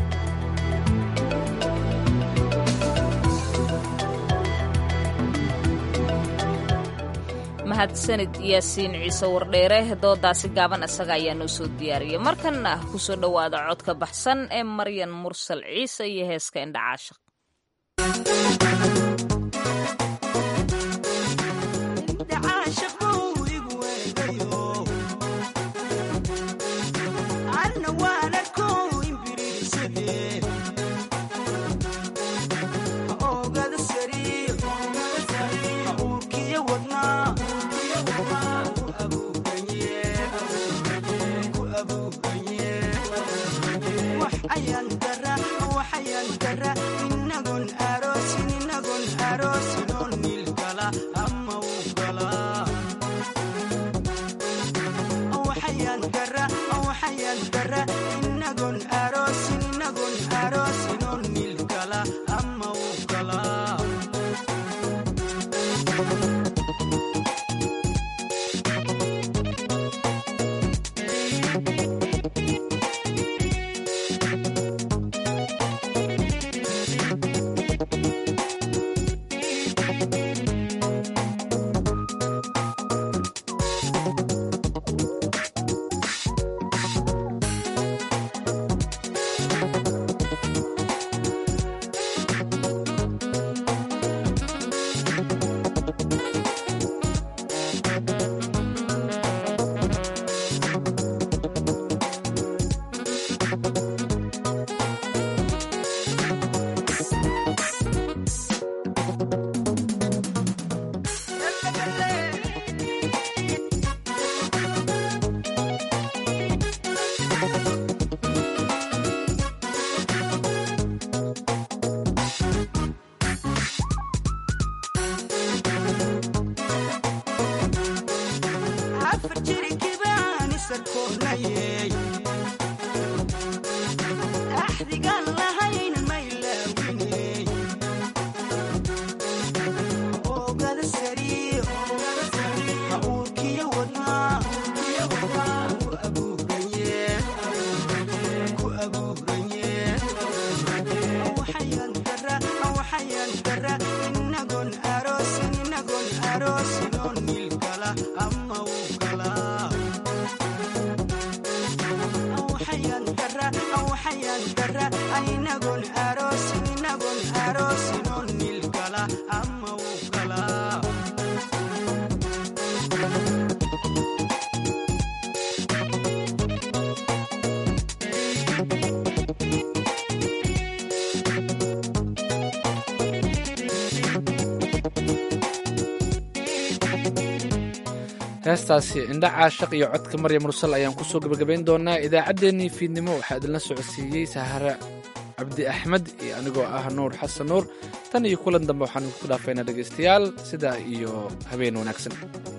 mahadsanid yaasiin ciise wardheere doodaasi gaaban isaga ayaa noo soo diyaariyay markanna kusoo dhowaada codka baxsan ee maryan mursal ciise iyo heeska indhacaashaq heestaasi indha caashaq iyo codka marya mursal ayaan kusoo gebagabayn doonaa idaacaddeenii fiidnimo waxaa idinla socodsiiyey sahare cabdi axmed iyo anigoo ah nuur xasan nuur tan iyo kulan dambe waxaan idinku dhaafaynaa dhegaystayaal sidaa iyo habeen wanaagsan